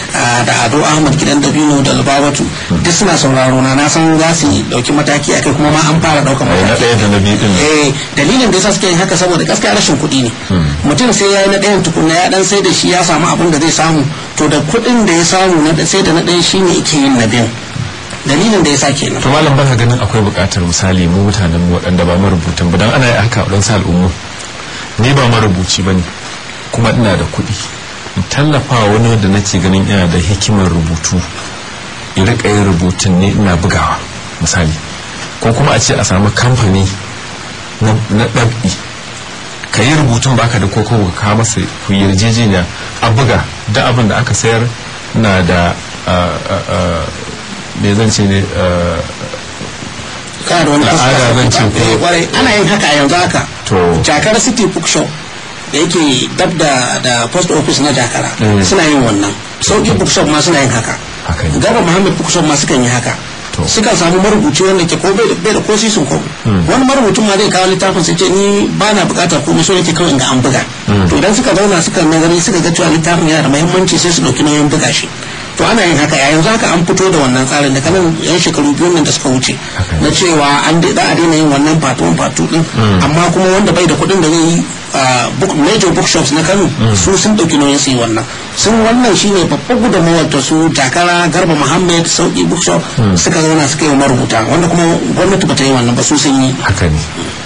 ah, da ado ahmad gidan dabino da lubabatu duk suna sauraro na na san za su dauki mataki akai kuma ma an fara daukan ai na mataki ɗaya da na biyu din nan. eh dalilin da yasa suke yin haka saboda gaskiya rashin kuɗi ne mutum sai ya yi na ɗayan tukunna ya dan sai da shi ya samu abin da zai samu to da kuɗin da ya samu na sai da na ɗayan shi ne yake yin na biyan dalilin da yasa kenan to malam baka ganin akwai buƙatar misali mu mutanen mu waɗanda ba marubutan ba dan ana yi haka a waɗansu al'ummu ni ba marubuci ba ne kuma ina da kuɗi in tallafa wa wani wanda nake ganin yana da hikimar rubutu in riƙa yin rubutun ne ina bugawa misali ko kuma a ce a samu kamfani na na ɗab'i ka yi rubutun baka da koko ka kawo masa ku yi yarjejeniya a buga da abin da aka sayar na da ah, ah, ah, me zan ce ne ah, kana da wani Al'ada zan ce ko- Eh, kwarai ana yin haka a yanzu haka To. jakar city bookshop da yake dab da da post office na jakara Mm. suna yin wannan sauki bookshop ma suna yin haka Haka ne. gaba muhammad bookshop ma sukan yi haka To. sukan samu marubuci wanda ke ko bai da- bai da ko sisin ko wani marubucin ma zai kawo littafin sai ce ni ba na bukatar komai so yake kawai in ga an buga to idan suka zauna suka nazari suka ga cewa littafin yana da muhimmanci sai su dauki nauyin buga shi to ana yin haka yayin haka an fito da wannan tsarin da kanan yan shekaru biyu nan da suka wuce Haka ne. na cewa an dai- za a daina yin wannan fatuwan fatu din amma kuma wanda bai da kuɗin da zai yi ah, book- major bookshops na kano su sun ɗauki nauyin su yi wannan sun wannan shine babbar gudunmawar ta su jakara garba muhammad sauki bookshop suka zauna suka yi wa marubuta wanda kuma gwamnati bata yi wannan ba su sun yi haka ne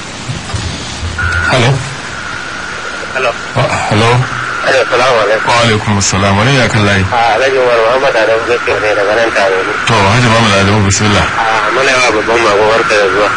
hello Hello. Ah, hello Assalamu alaikum. wa alaikum assalam wani ya kan layi A Alhaji Umar Muhammad Adam Zakir ne daga nan tare ne. to hajji ba mu da adamu bismillah A muna yawa babban mako barka da zuwa.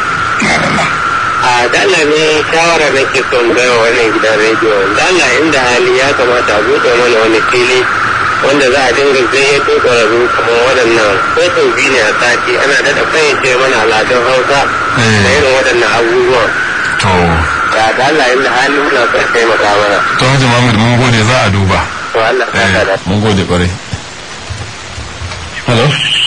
A dala ne shawara nake son bai wa wannan gidan rediyo. Dala inda hali ya kamata a buɗe mana wani fili wanda za a dinga gayyato ƙwararru kamar waɗannan ko sau biyu ne a sati ana daɗa fayyace mana al'adun Hausa da irin waɗannan abubuwan. to Ya dala inda hali muna son taimaka mana. to hajji muhammad mun gode za a duba To Allah ta eh da. mun gode kwarai hello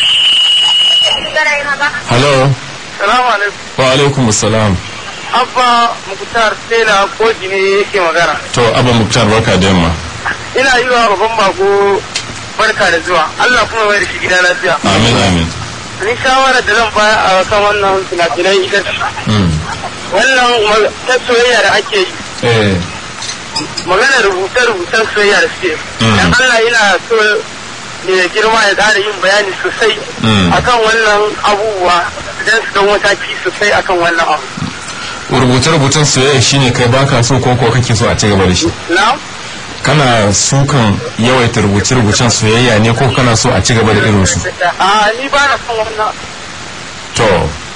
hello Salamu alaikum. wa alaikum assalam Abba Mukhtar Tela ko jini yake magana. to abba muktar barka da yamma ina yi wa babban bako barka da zuwa Allah kuma mai da shi gida lafiya amin amin ni shawara da zan bayar a kan wannan finafinai ita ce Mm. wannan ma- ta soyayya da ake yi eh magana rubuce-rubucen soyayya da suke Mm. dan Allah yana so ne girma ya ƙara yin bayani sosai Mm. akan wannan abubuwa idan su dau mataki sosai akan wannan abu rubuce-rubucen soyayya shine kai baka so ko ko kake so a ci gaba da shi na kana sukan yawaita rubuce-rubucen soyayya ne ko kana so a ci gaba da irin su a ni ba na son wannan to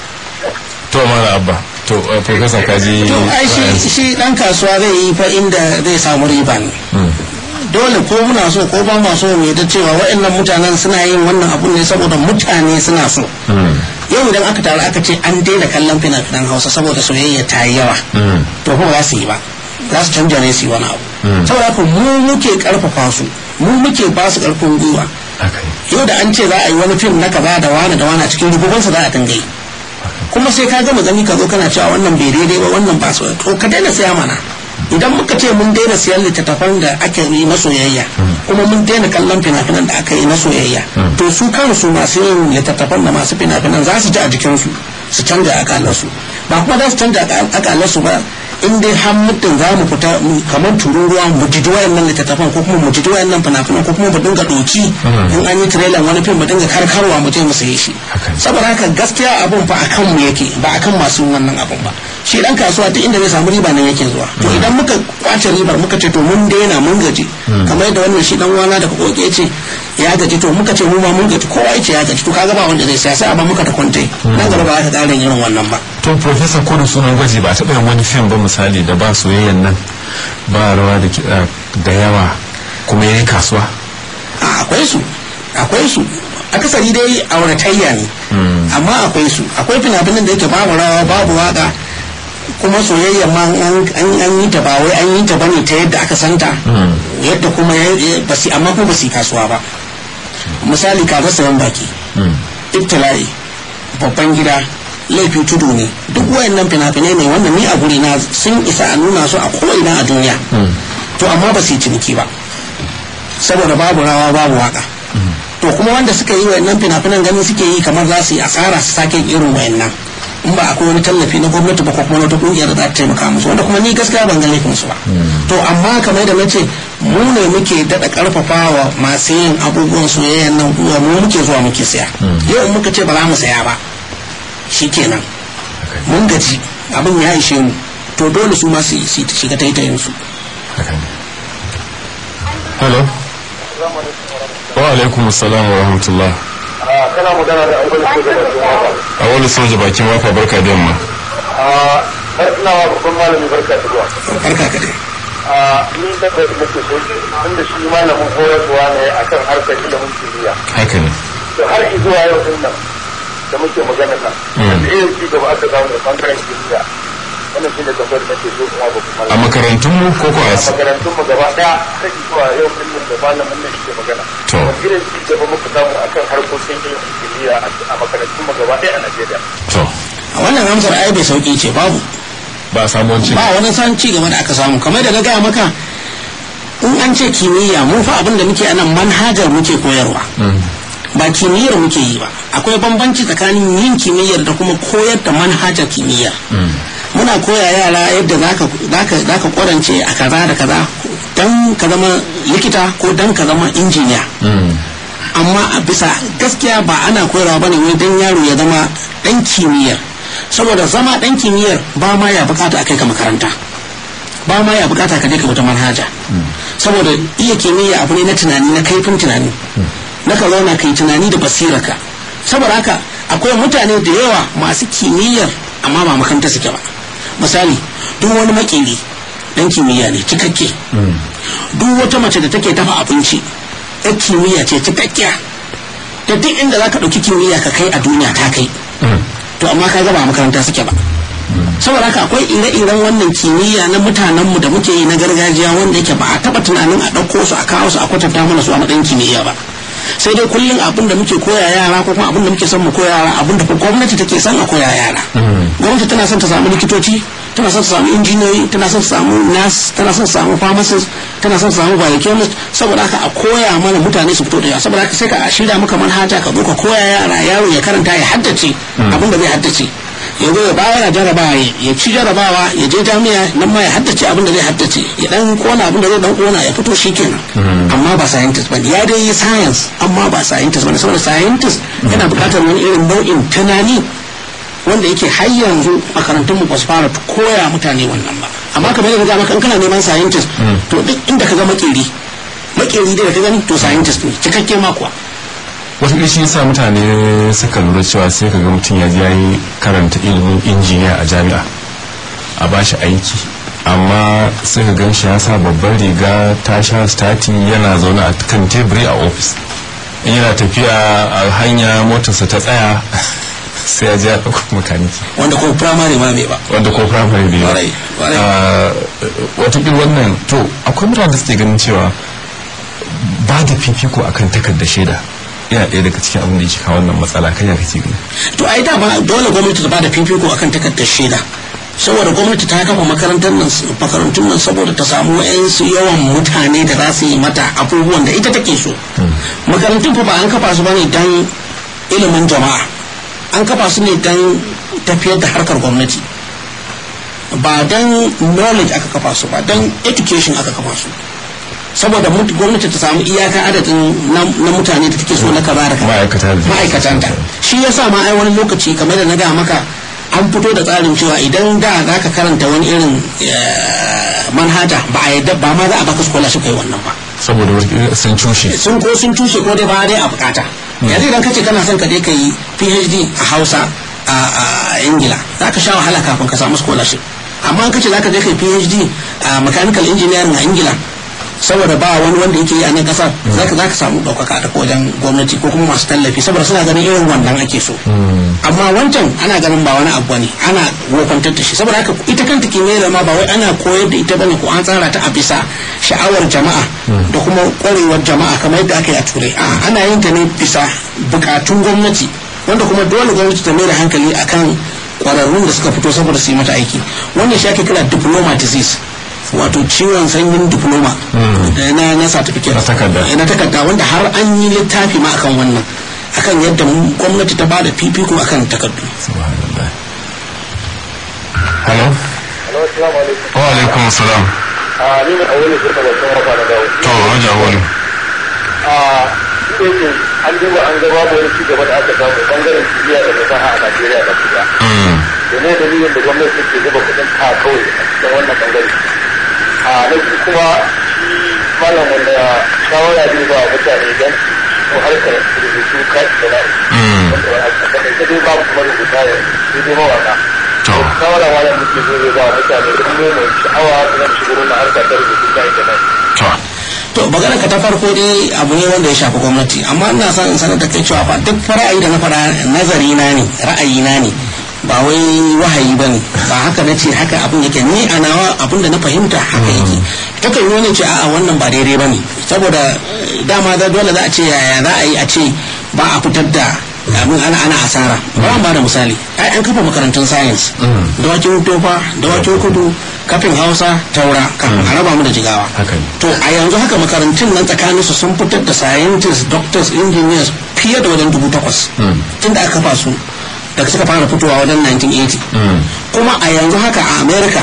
to mala abba to uh, professor kaji to ai shi shi dan kasuwa zai yi fa inda zai samu riba ne dole ko muna so ko ba ma so mu yadda cewa waɗannan mutanen suna yin wannan abun ne saboda mutane suna so yau idan aka taru aka ce an daina kallon fina-finan hausa saboda soyayya ta yi yawa to kuma za su yi ba za su canja ne su yi wani abu saboda haka mu muke karfafa su mu muke ba su karfin gwiwa yau da an ce za a yi wani fim na kaza da wani da wani a cikin rububansa za a dinga yi kuma sai ka gama gani ka zo kana cewa wannan bai daidai ba wannan ba su to ka daina saya mana idan muka ce mun daina siyan littattafan da ake yi na soyayya kuma mun daina kallon fina-finan da aka yi na soyayya to su kansu masu yin littattafan da masu fina-finan za su ji a jikinsu su canja akalarsu ba kuma za su canja akalarsu ba in dai har muddin za mu fita mu- kamar tururuwa mu jiji wayannan littattafan ko kuma mu jiji wayannan fina-finan ko kuma mu dinga doki in an yi trailer wani fim mu dinga karkarwa mu je mu saye shi Haka ne. saboda haka gaskiya abun fa akan mu yake ba akan masu yin wannan abun ba shi dan kasuwa duk inda zai samu riba nan yake zuwa to idan muka kwace ribar muka ce to mun daina mun gaji kamar yadda wannan shi dan wana daga koke ce ya gaji to muka ce mu ma mun gaji kowa yace ya gaji to kaga ba wanda zai siya sai a ba muka ta kwante nan gaba ba za ka ƙara yin irin wannan ba to professor ko da sunan gwaji ba taɓa yin wani fim ba misali da ba soyayyan nan ba rawa da kiɗa da yawa kuma yayi kasuwa a akwai su akwai su akasari dai auratayya ne amma akwai su akwai fina-finan da yake babu rawa babu waka kuma soyayya ma an an- an yi ta ba wai an yi ta bane ta yadda aka santa yadda kuma ya- ya- basi amma kuma basi kasuwa ba misali kaga sayan baki ibtila'i babban gida laifi tudu ne duk wayannan fina-finai ne wanda ni a guri na sun isa a nuna su a ko'ina a duniya to amma ba su yi ciniki ba saboda babu rawa babu waka to kuma wanda suka yi wayannan fina-finan ganin suke yi kamar za su yi asara su sake irin wayannan in ba akwai wani tallafi na gwamnati ba ko kuma wata kungiyar da za ta taimaka musu wanda kuma ni gaskiya ban ga laifin su ba to amma kamar da nace mu ne muke daɗa ƙarfafa wa masu yin abubuwan soyayyan nan kuma mu muke zuwa muke saya yau in muka ce ba za mu saya ba shikenan mun gaji abin ya ishe mu to dole su ma su su shiga taitayin su haka ne hello wa alaikum assalam wa rahmatullah kana magana da abin da ke da a wani soja bakin wafa barka da yamma a ina wa babban malami barka da zuwa barka ka dai a ni da da nake so tunda shi malamin horaswa ne akan harkar ilimin kimiyya haka ne to har zuwa yau din nan da muke magana nan da irin ci gaba aka samu da bangaren kimiyya wannan shi ne tambayar da nake so kuma babban a malami makarantun mu ko ko a a makarantun mu gaba daya kai zuwa yau din nan da malamin nan ke magana To. wani irin ci gaba muka samu akan harkokin ilimin kimiyya a makarantun mu gaba daya a Najeriya to a wannan amsar ai bai sauki ce babu ba samu wanci ba wani san ci gaba da aka samu kamar da na gaya maka in an ce kimiyya mu fa abin da muke anan manhajar muke koyarwa ba kimiyyar muke yi ba akwai bambanci tsakanin yin kimiyyar da kuma koyar da manhajar kimiyyar muna koya yara yadda zaka zaka zaka kwarance a kaza da kaza dan ka zama likita ko dan ka zama injiniya amma a bisa gaskiya ba ana koyarwa bane wai dan yaro ya zama dan kimiyyar saboda zama dan kimiyyar ba ma ya bukata a kai ka makaranta ba ma ya bukata ka je ka wata manhaja saboda iya kimiyya abu ne na tunani na kaifin tunani na ka zauna kai tunani da basirarka saboda haka akwai mutane da yawa masu kimiyyar amma ba makaranta suke ba misali duk wani makeri dan kimiyya ne cikakke duk wata mace da take dafa abinci yan kimiyya ce cikakkiya da duk inda za ka ɗauki kimiyya ka kai a duniya ta kai to amma ka ga ba makaranta suke ba saboda haka akwai ire-iren wannan kimiyya na mutanenmu da muke yi na gargajiya wanda yake ba a taɓa tunanin a ɗauko su a kawo su a kwatanta mana su a matsayin kimiyya ba sai dai kullum abin da muke koya yara ko kuma abin da muke son mu koya yara abin da gwamnati take son a koya yara gwamnati tana son ta samu likitoci tana son ta samu injiniyoyi tana son ta samu nas tana son ta samu pharmacist tana son ta samu biochemist saboda haka a koya mana mutane su fito da yawa saboda haka sai ka shirya maka manhaja ka zo ka koya yara yaro ya karanta ya haddace abin da zai haddace ya zo ya bayar jarabawa ya ci jarabawa ya je jami'a nan ma ya haddace abin da zai haddace ya dan kona abin da zai dan kona ya fito shikenan amma ba scientist bane ya dai yi science amma ba scientist bane saboda scientist yana buƙatar wani irin nau'in tunani wanda yake har yanzu makarantun mu ba su fara koya mutane wannan ba amma kamar yadda maka in kana neman scientist to duk inda ka ga makeri makeri dai da ka gani to scientist ne cikakke ma kuwa wata shi yasa mutane suka lura cewa sai ka ga mutum ya je yi karanta ilimin injiniya a jami'a a ba shi aiki amma sai ka gan shi ya sa babban riga ta sha stati yana zaune a kan teburi a ofis in yana tafiya a hanya motarsa ta tsaya sai ya je ya ɗauko makaniki wanda ko primary ma bai ba wanda ko firamare bai Kwarai, kwarai. ba watakil wannan to akwai mutane da suke ganin cewa ba da fifiko akan takardar shaida yana ɗaya daga cikin abin da yake kawo wannan matsala kan ya kake gani to ai dama dole gwamnati ta bada fifiko akan takardar shaida saboda gwamnati ta kafa makarantar nan makarantun nan saboda ta samu wayansu yawan mutane da za su yi mata abubuwan da ita take so makarantun fa ba an kafa su bane dan ilimin jama'a an kafa su ne dan tafiyar da harkar gwamnati ba dan knowledge aka kafa su ba dan education aka kafa su saboda mut- gwamnati ta samu iyaka adadin na na mutane da take so na kaza da kaza Ma'aikata da- ma'aikatanta shi yasa ma ai wani lokaci kamar da na ga maka an fito da tsarin cewa idan da za ka karanta wani irin eh, manhaja ba a yadda ba ma za a baka scholarship kai wannan ba saboda wata sun cushe sun ko sun tushe ko dai ba dai a bukata yanzu idan kace kana son ka je ka yi PhD a Hausa a a Ingila za ka sha wahala kafin ka samu scholarship amma in kace za ka je ka yi PhD a mechanical engineering a Ingila saboda ba wani wanda yake yi a nan kasar za ka za ka samu ɗaukaka ta wajen gwamnati ko kuma masu tallafi saboda suna ganin irin wannan ake so amma wancan ana ganin ba wani abu ne ana wofantar da shi saboda haka ita kanta kimiyyar ma ba wai ana koyar da ita bane ko an tsara ta a bisa sha'awar jama'a da kuma kwarewar jama'a kamar yadda aka yi a turai a ana yin ta ne bisa bukatun gwamnati wanda kuma dole gwamnati ta mai da hankali akan kwararrun da suka fito saboda su yi mata aiki wannan shi ake kira diploma disease wato ciwon sanyin diploma da na na certificate Na takarda. Eh, na takarda wanda har an yi littafi ma akan wannan akan yadda mu- gwamnati ta bada fifiko akan takardu subhanallah hello Hello, assalamu alaikum. wa alaikum salam Ah, ni ne a wani suka ba sun rafa na dawo. to haja wani Ah, shi ne ke an duba an ga babu wani ci gaba da aka samu bangaren kimiyya da fasaha a Najeriya da kuma. Da ne dalilin da gwamnati take zuba kuɗin ta kawai a cikin wannan bangare. A na biyu kuma shi malam wanda shawara zai ba wa mutane don su harkar rubutu kai da na'i. Wanda a takaice dai babu kuma rubuta ya sai dai mawaka. To. Shawara malam muke zo zai ba wa mutane don nuna sha'awa su zan shigo na harkar da rubutu kai da na'i. to to magana ka ta farko dai abu ne wanda ya shafi gwamnati amma ina son in sanar da kai cewa fa duk fa ra'ayi da na faɗa nazari na ne ra'ayi na ne ba wai wahayi ba ne ba haka na ce haka abin yake ni a nawa abin da na fahimta haka yake takan yi wani ce a'a wannan ba daidai ba ne saboda eh, dama da dole za a ce yaya za a yi a ce ba a fitar da abin ana ana asara ba ba da misali ai an kafa makarantun science dawakin tofa dawakin kudu kafin hausa taura kafin a raba mu da jigawa Haka ne. to a yanzu haka makarantun nan tsakanin su sun fitar da scientists doctors engineers fiye da wajen dubu takwas tun da aka kafa su daga suka fara fitowa wajen 1980 kuma a yanzu haka a america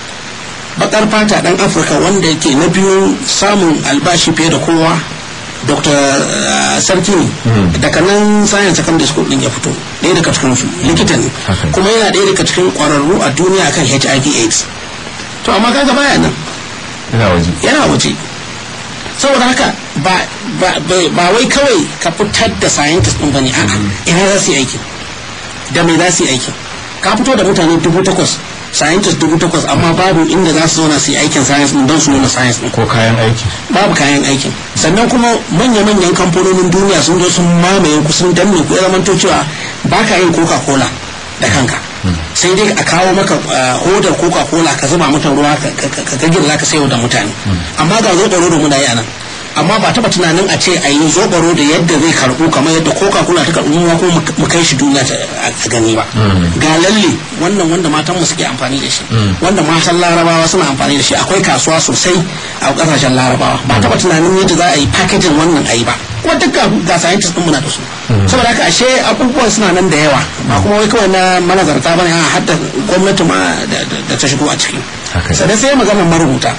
bakar fata dan afirka wanda yake na biyu samun albashi fiye da kowa dr uh, sarki ne daga nan science secondary school din ya fito ɗaya daga cikin su likita ne Haka. kuma yana ɗaya daga cikin ƙwararru a duniya akan hiv aids to amma kaga baya nan ina waje yana waje saboda haka ba ba ba- ba wai kawai ka fitar da scientist din bane a'a ina za su yi aiki da me za su yi aiki ka fito da mutane dubu takwas scientist dubu takwas amma babu inda za su zauna su yi aikin science din don su nuna science din ko kayan aiki babu kayan aikin sannan kuma manya-manyan kamfanonin duniya sun zo sun mamaye ku sun danne ku ya zamanto cewa ba ka yin coca cola da kanka sai dai a kawo maka uh, hodar coca cola ka zuba mata ruwa ka ka- ka- ka girla ka sayo da mutane amma ga zoɓaro da muna yi a nan amma ba taba tunanin a ce a yi zoɓaro da yadda zai karɓu kamar yadda coca cola ta karɓu mu kuma mu kai shi duniya ta a gani ba ga lalle wannan wanda matan mu suke amfani da shi wanda matan larabawa suna amfani da shi akwai kasuwa sosai a kasashen larabawa ba taba tunanin yadda za a yi packaging wannan a yi ba kuma duk ga ga scientists din muna da su saboda haka ashe abubuwan suna nan da yawa ba kuma wai kawai na manazarta bane a hadda gwamnati ma da- da da ta shigo a ciki Haka ne. sannan sai maganar marubuta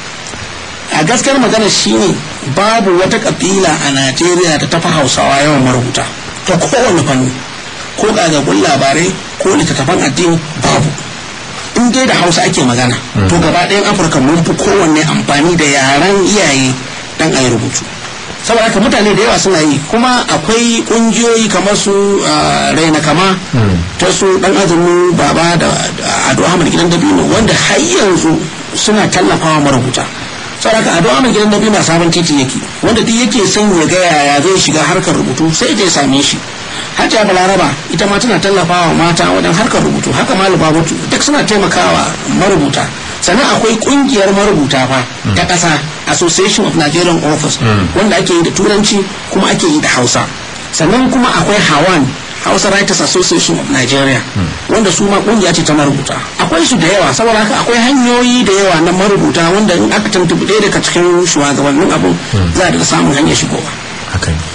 a gaskiyar magana shine babu wata kabila a najeriya da tafi hausawa yawan marubuta ta kowane fanni ko gagagun labarai ko littattafan addini babu in dai da hausa ake magana to gaba ɗayan afirka mun fi kowanne amfani da yaren iyaye dan a yi rubutu saboda haka mutane da yawa suna yi kuma akwai kungiyoyi kamar su ah, raina kama ta su dan azumi baba da da ado ahmad gidan dabino wanda har yanzu suna tallafawa marubuta saboda haka ado ahmad gidan dabino a sabon titi yake wanda duk yake son ya ga yaya zai shiga harkar rubutu sai ya same shi hajiya balaraba ita ma tana tallafawa mata wajen harkar rubutu haka malu babutu duk suna taimakawa marubuta sannan akwai kungiyar marubuta fa ta ƙasa association of nigerian authors wanda ake yi da turanci kuma ake yi da hausa sannan kuma akwai hawan hausa writers association of nigeria wanda su ma kungiya ce ta marubuta akwai su da yawa saboda haka akwai hanyoyi da yawa na marubuta wanda in aka tuntuɓi ɗaya daga cikin shugabannin abin za a daga samun hanyar shigowa haka ne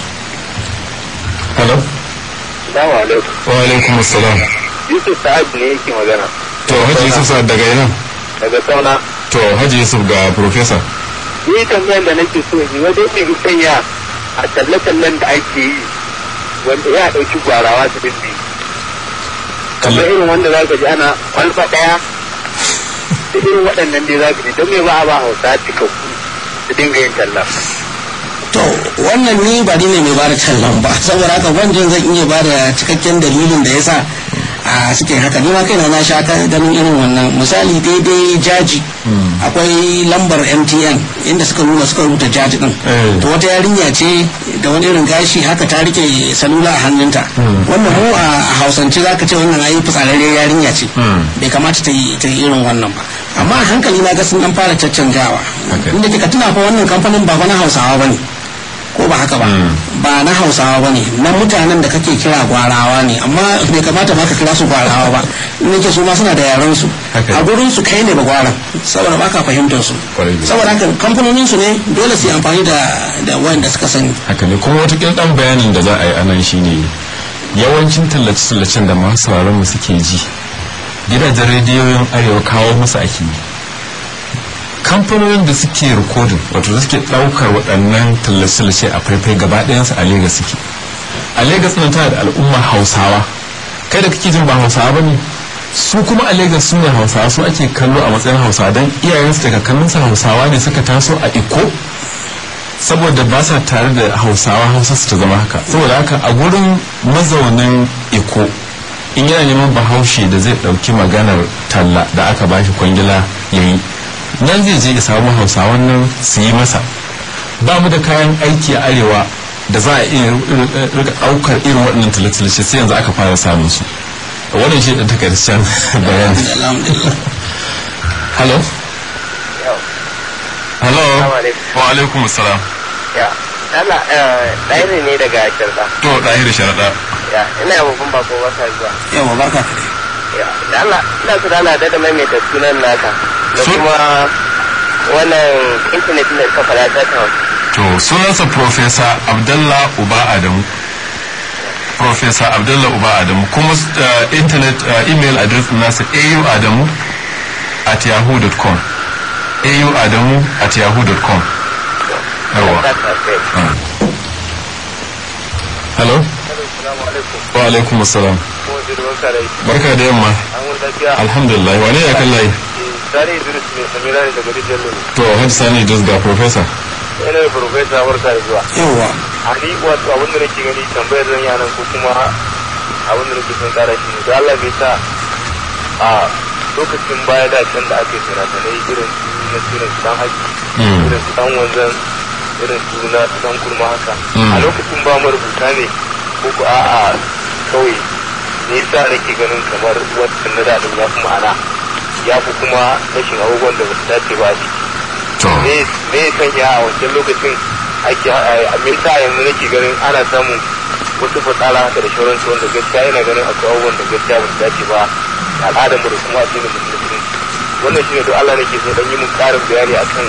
hello Salamu alaikum. wa alaikum assalam Yusuf Sa'ad ne yake magana to haji yusuf sa daga ina daga sauna. to haji yusuf ga professor Ni tambayar da nake so yi wajen ne sanya a talle-tallen da ake yi wanda ya ɗauki gwarawa su bindi. Kamar irin wanda za ka ji ana kwalba ɗaya da irin waɗannan dai za ka ji don me ba a ba hausa cikakku su dinga yin talla. to wannan ni ba ni ne mai bada tallan ba saboda haka banjin zan iya bada cikakken dalilin da yasa a suke haka ni ma kaina na sha ka- ganin irin wannan misali daidai jaji akwai lambar mtn inda suka nuna suka rubuta jaji din Eh. to wata yarinya ce da wani irin gashi haka ta rike salula a hannunta wannan mu a hausance zaka ce wannan ayi fitsararre yarinya ce bai kamata ta yi ta yi irin wannan ba amma a hankali na ga sun dan fara caccanjawa Okay. inda kika tuna fa wannan kamfanin ba fa na hausawa bane ko ba haka ba ba na hausawa ba ne na mutanen da kake kira gwarawa ne amma bai kamata ba ka kira su gwarawa ba in yake su ma suna da yaran su Haka ne. a gurin su kai ne ba gwaran saboda ba ka fahimtar su Kwarai da gaske. saboda haka kamfanonin su ne dole su yi amfani da da wanda suka sani haka ne kuma wata dan bayanin da za a yi anan shine yawancin tallace-tallacen da masu sauraron mu suke ji gidajen rediyoyin arewa kawo musu ake yi kamfanonin da suke rikodin wato suke daukar waɗannan tallace-tallace a faifai gaba ɗayansu a Legas suke a Legas nan tana da al'umma hausawa kai da kake jin ba hausawa ba ne su kuma a Legas su ne hausawa su ake kallo a matsayin hausawa don iyayensu da kakanninsu hausawa ne suka taso a iko saboda ba sa tare da hausawa hausa su ta zama haka saboda haka a gurin mazaunin iko in yana neman bahaushe da zai ɗauki maganar talla da aka bashi kwangila ya yi nan zai je ya samu hausawan nan su yi masa ba mu da kayan aiki a arewa da za a iya rika ɗaukar irin waɗannan tallace sai yanzu aka fara samun su wannan shi ɗan takaitaccen bayani alhamdulillah hello hello Assalamu alaikum. wa alaikum assalam ya Allah ɗaya ne daga shirka to ɗahir sharaɗa ya ina babban bako wasa zuwa yawa barka ka ya da Allah ina so da Allah da maimaita sunan naka da Su- kuma wannan internet ne ka fara ta ta to sunansa professor abdallah uba adamu professor abdallah uba adamu kuma uh, internet uh, email address din nasa au adamu at yahoo.com au adamu at yahoo.com yawa ta ta sai Ah. hello assalamu alaikum wa alaikum assalam ko da barka da barka da yamma an wurin lafiya alhamdulillah wane ya kan layi Sani Idris ne Samira ne daga Rijiyar Lulu. to hajji sani just ga professor Ina da Profesa barka da zuwa. yawa A ni wato abin da nake gani tambayar zan yi nan ko kuma abin da nake son kara shi ne. Da Allah bai sa a lokacin baya da can da aka yi fina-finai irin su na irin su dan haji, Mm. irin su dan wanzan, irin su na su dan kurma haka. Mm. A lokacin ba mu rubuta ne ko ko a'a kawai ne yasa nake ganin kamar wancan na daɗin ya fi ma'ana ya fi kuma rashin abubuwan da ba su dace ba a ciki. to me me ya sanya a wancan lokacin ake a me yasa yanzu nake ganin ana samun wasu fasala haka da shauransu wanda gaskiya yana ganin akwai abubuwan da gaskiya ba su dace ba da al'adar mu da kuma addinin musulunci wannan shine da Allah nake so dan yi mun karin bayani akan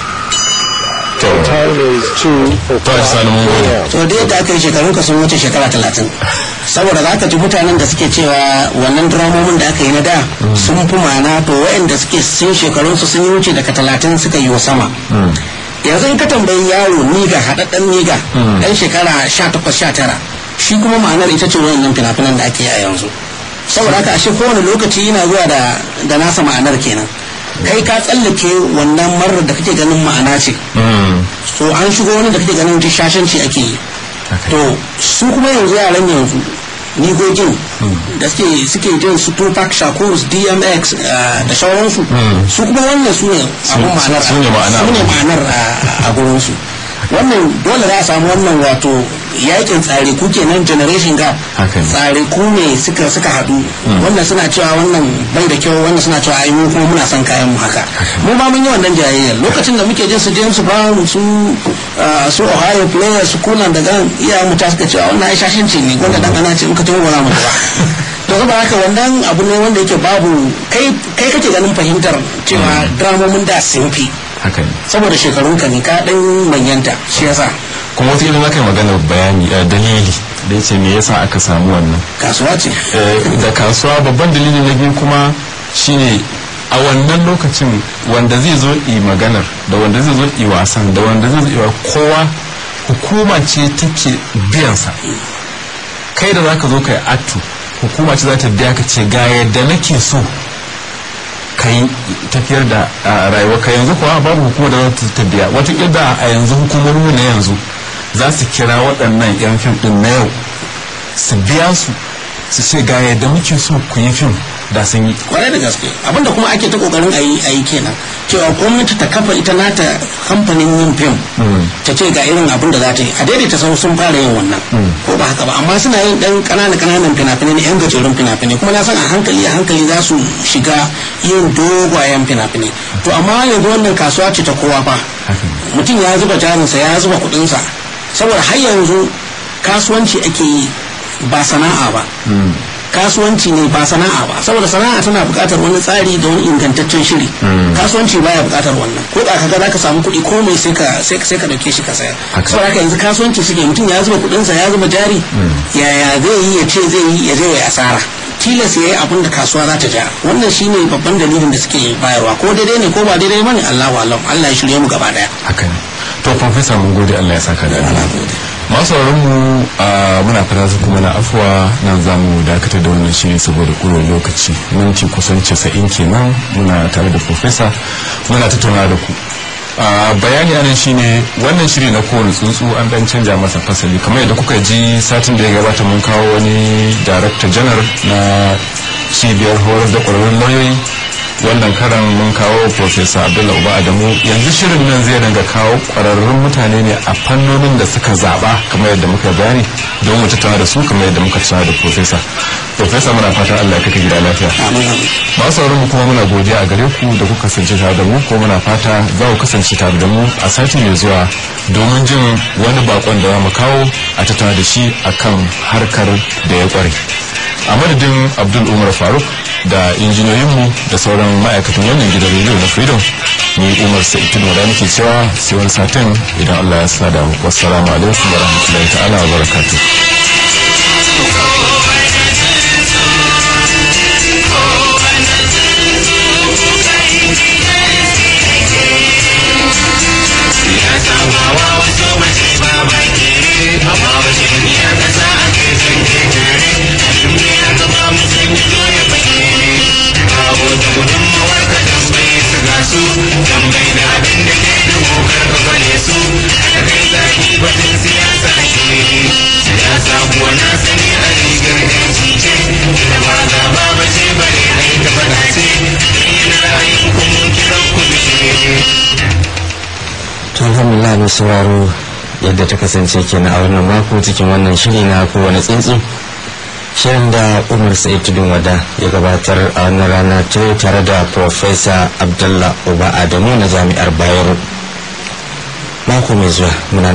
to to hajji sani mun gode to da yadda aka yi shekarun ka sun wuce shekara talatin saboda za ka ji mutanen da suke cewa wannan dramomin da aka yi na da sun fi ma'ana to waɗanda suke sun shekarun su sun yi wuce daga talatin suka yi wa sama yanzu in ka tambayi yaro niga haɗaɗɗen niga ɗan shekara sha takwas sha tara shi kuma ma'anar ita ce wayannan fina-finan da ake yi a yanzu saboda haka ashe kowane lokaci yana zuwa da da nasa ma'anar kenan kai ka tsallake wannan marar da kake ganin ma'ana ce Mm. so an shigo wani da kake ganin duk shashanci ake yi to su kuma yanzu yaran yanzu nigogin da suke suke jin su Tupac Shakur DMX eh, da sauransu su kuma wannan su ne abun ma'anar su ne ma'ana. su ne ma'anar a- a gurin su wannan dole za a samu wannan wato yakin tsare ku kenan generation gap Haka ne. tsare ku ne suka suka haɗu wannan suna cewa wannan bai da kyau wannan suna cewa ai mu kuma muna son kayan mu haka mu ma mun yi wannan jayayyar lokacin da muke jin su James Brown su ah, su Ohio players su kunan daga iya mu ta suka cewa wannan ai shashinci ne wanda dan ana ce in ka tawo ba za mu ji ba to saboda haka wannan abu ne wanda yake babu kai kai kake ganin fahimtar cewa dramomin da sun fi haka ne saboda shekarunka ne ka dan manyanta shi yasa kuma wata idan aka yi maganar bayani eh, dalili da ya ce me yasa aka samu wannan kasuwa ce Eh, da kasuwa babban dalili na biyu kuma shine a wannan lokacin wanda zai zo yi maganar da wanda zai zo yi wasan da wanda zai zo yi wa kowa hukuma ce take biyansa kai da zaka zo ka yi atu hukuma ce za ta biya ka ce ga yadda nake so ka yi tafiyar da a, rayuwa ka yanzu kuwa babu hukumar da za ta biya wata da a yanzu hukumomi na yanzu za su kira waɗannan 'yan fim ɗin na yau su biya su su ce ga yadda muke so ku yi fim da sun yi kwarai da gaske abinda kuma ake ta kokarin a yi a yi kenan cewa gwamnati ta kafa ita nata kamfanin yin fim ta ce ga irin abin da za ta yi a daidaita sau sun fara yin wannan ko ba haka ba amma suna yin dan kanana kananan fina-finai ne yan gajerun fina-finai kuma na san a hankali a hankali za su shiga yin dogayen fina-finai to amma yanzu wannan kasuwa ce ta kowa fa mutum ya zuba jarinsa ya zuba kuɗinsa saboda har yanzu kasuwanci ake yi ba sana'a ba kasuwanci ne ba sana'a ba saboda sana'a tana buƙatar wani tsari da wani ingantaccen shiri kasuwanci baya buƙatar wannan ko da kaga zaka samu kuɗi komai sai ka sai sai ka dauke shi ka sayar Haka. saboda haka yanzu kasuwanci suke mutum ya zuba kuɗinsa ya zuba jari yaya zai yi ya ce zai yi ya zai yi asara tilas ya yi abin da kasuwa za ta ja wannan shine babban dalilin da suke bayarwa ko daidai ne ko ba daidai bane Allahu alam Allah ya shirye mu gaba daya haka ne to profesa mun gode Allah ya saka da alheri masu mu a muna fata su kuma na afuwa nan za mu dakatar da wannan shiri saboda ƙurar lokaci minti kusan casa'in kenan muna tare da profesa muna tattauna da ku a bayani anan shine wannan shiri na kowane tsuntsu an dan canja masa fasali kamar yadda kuka ji satin da ya gabata mun kawo wani director janar na cibiyar horar da ƙwararrun lauyoyi wannan karan mun kawo professor abdullahi uba adamu yanzu shirin nan zai dinga kawo kwararrun mutane ne a fannonin da suka zaba kamar yadda muka bayani don mu tattauna da su kamar yadda muka tattauna da professor professor muna fatan Allah ya kaka gida lafiya masu sauran mu kuma muna godiya a gare ku da kuka kasance tare da mu ko muna fata za ku kasance tare da mu a sati mai zuwa domin jin wani bakon da za mu kawo a tattauna da shi akan harkar da ya kware a madadin abdul umar faruk da injiniyoyinmu da sauran ma'aikatan wannan gidan rediyo na freedom ni umar sa'idun wada muke cewa sai wani satin idan allah ya sa da mu wassalamu alaikum wa rahmatullahi ta'ala wa barakatuh to alhamdulillah mai sauraro yadda ta kasance kenan a wannan mako cikin wannan shiri na kowane tsuntsu shirin da umar sa'id tudun wada ya gabatar a wannan rana ta yau tare da profesa abdullah uba adamu na jami'ar bayero mako mai zuwa muna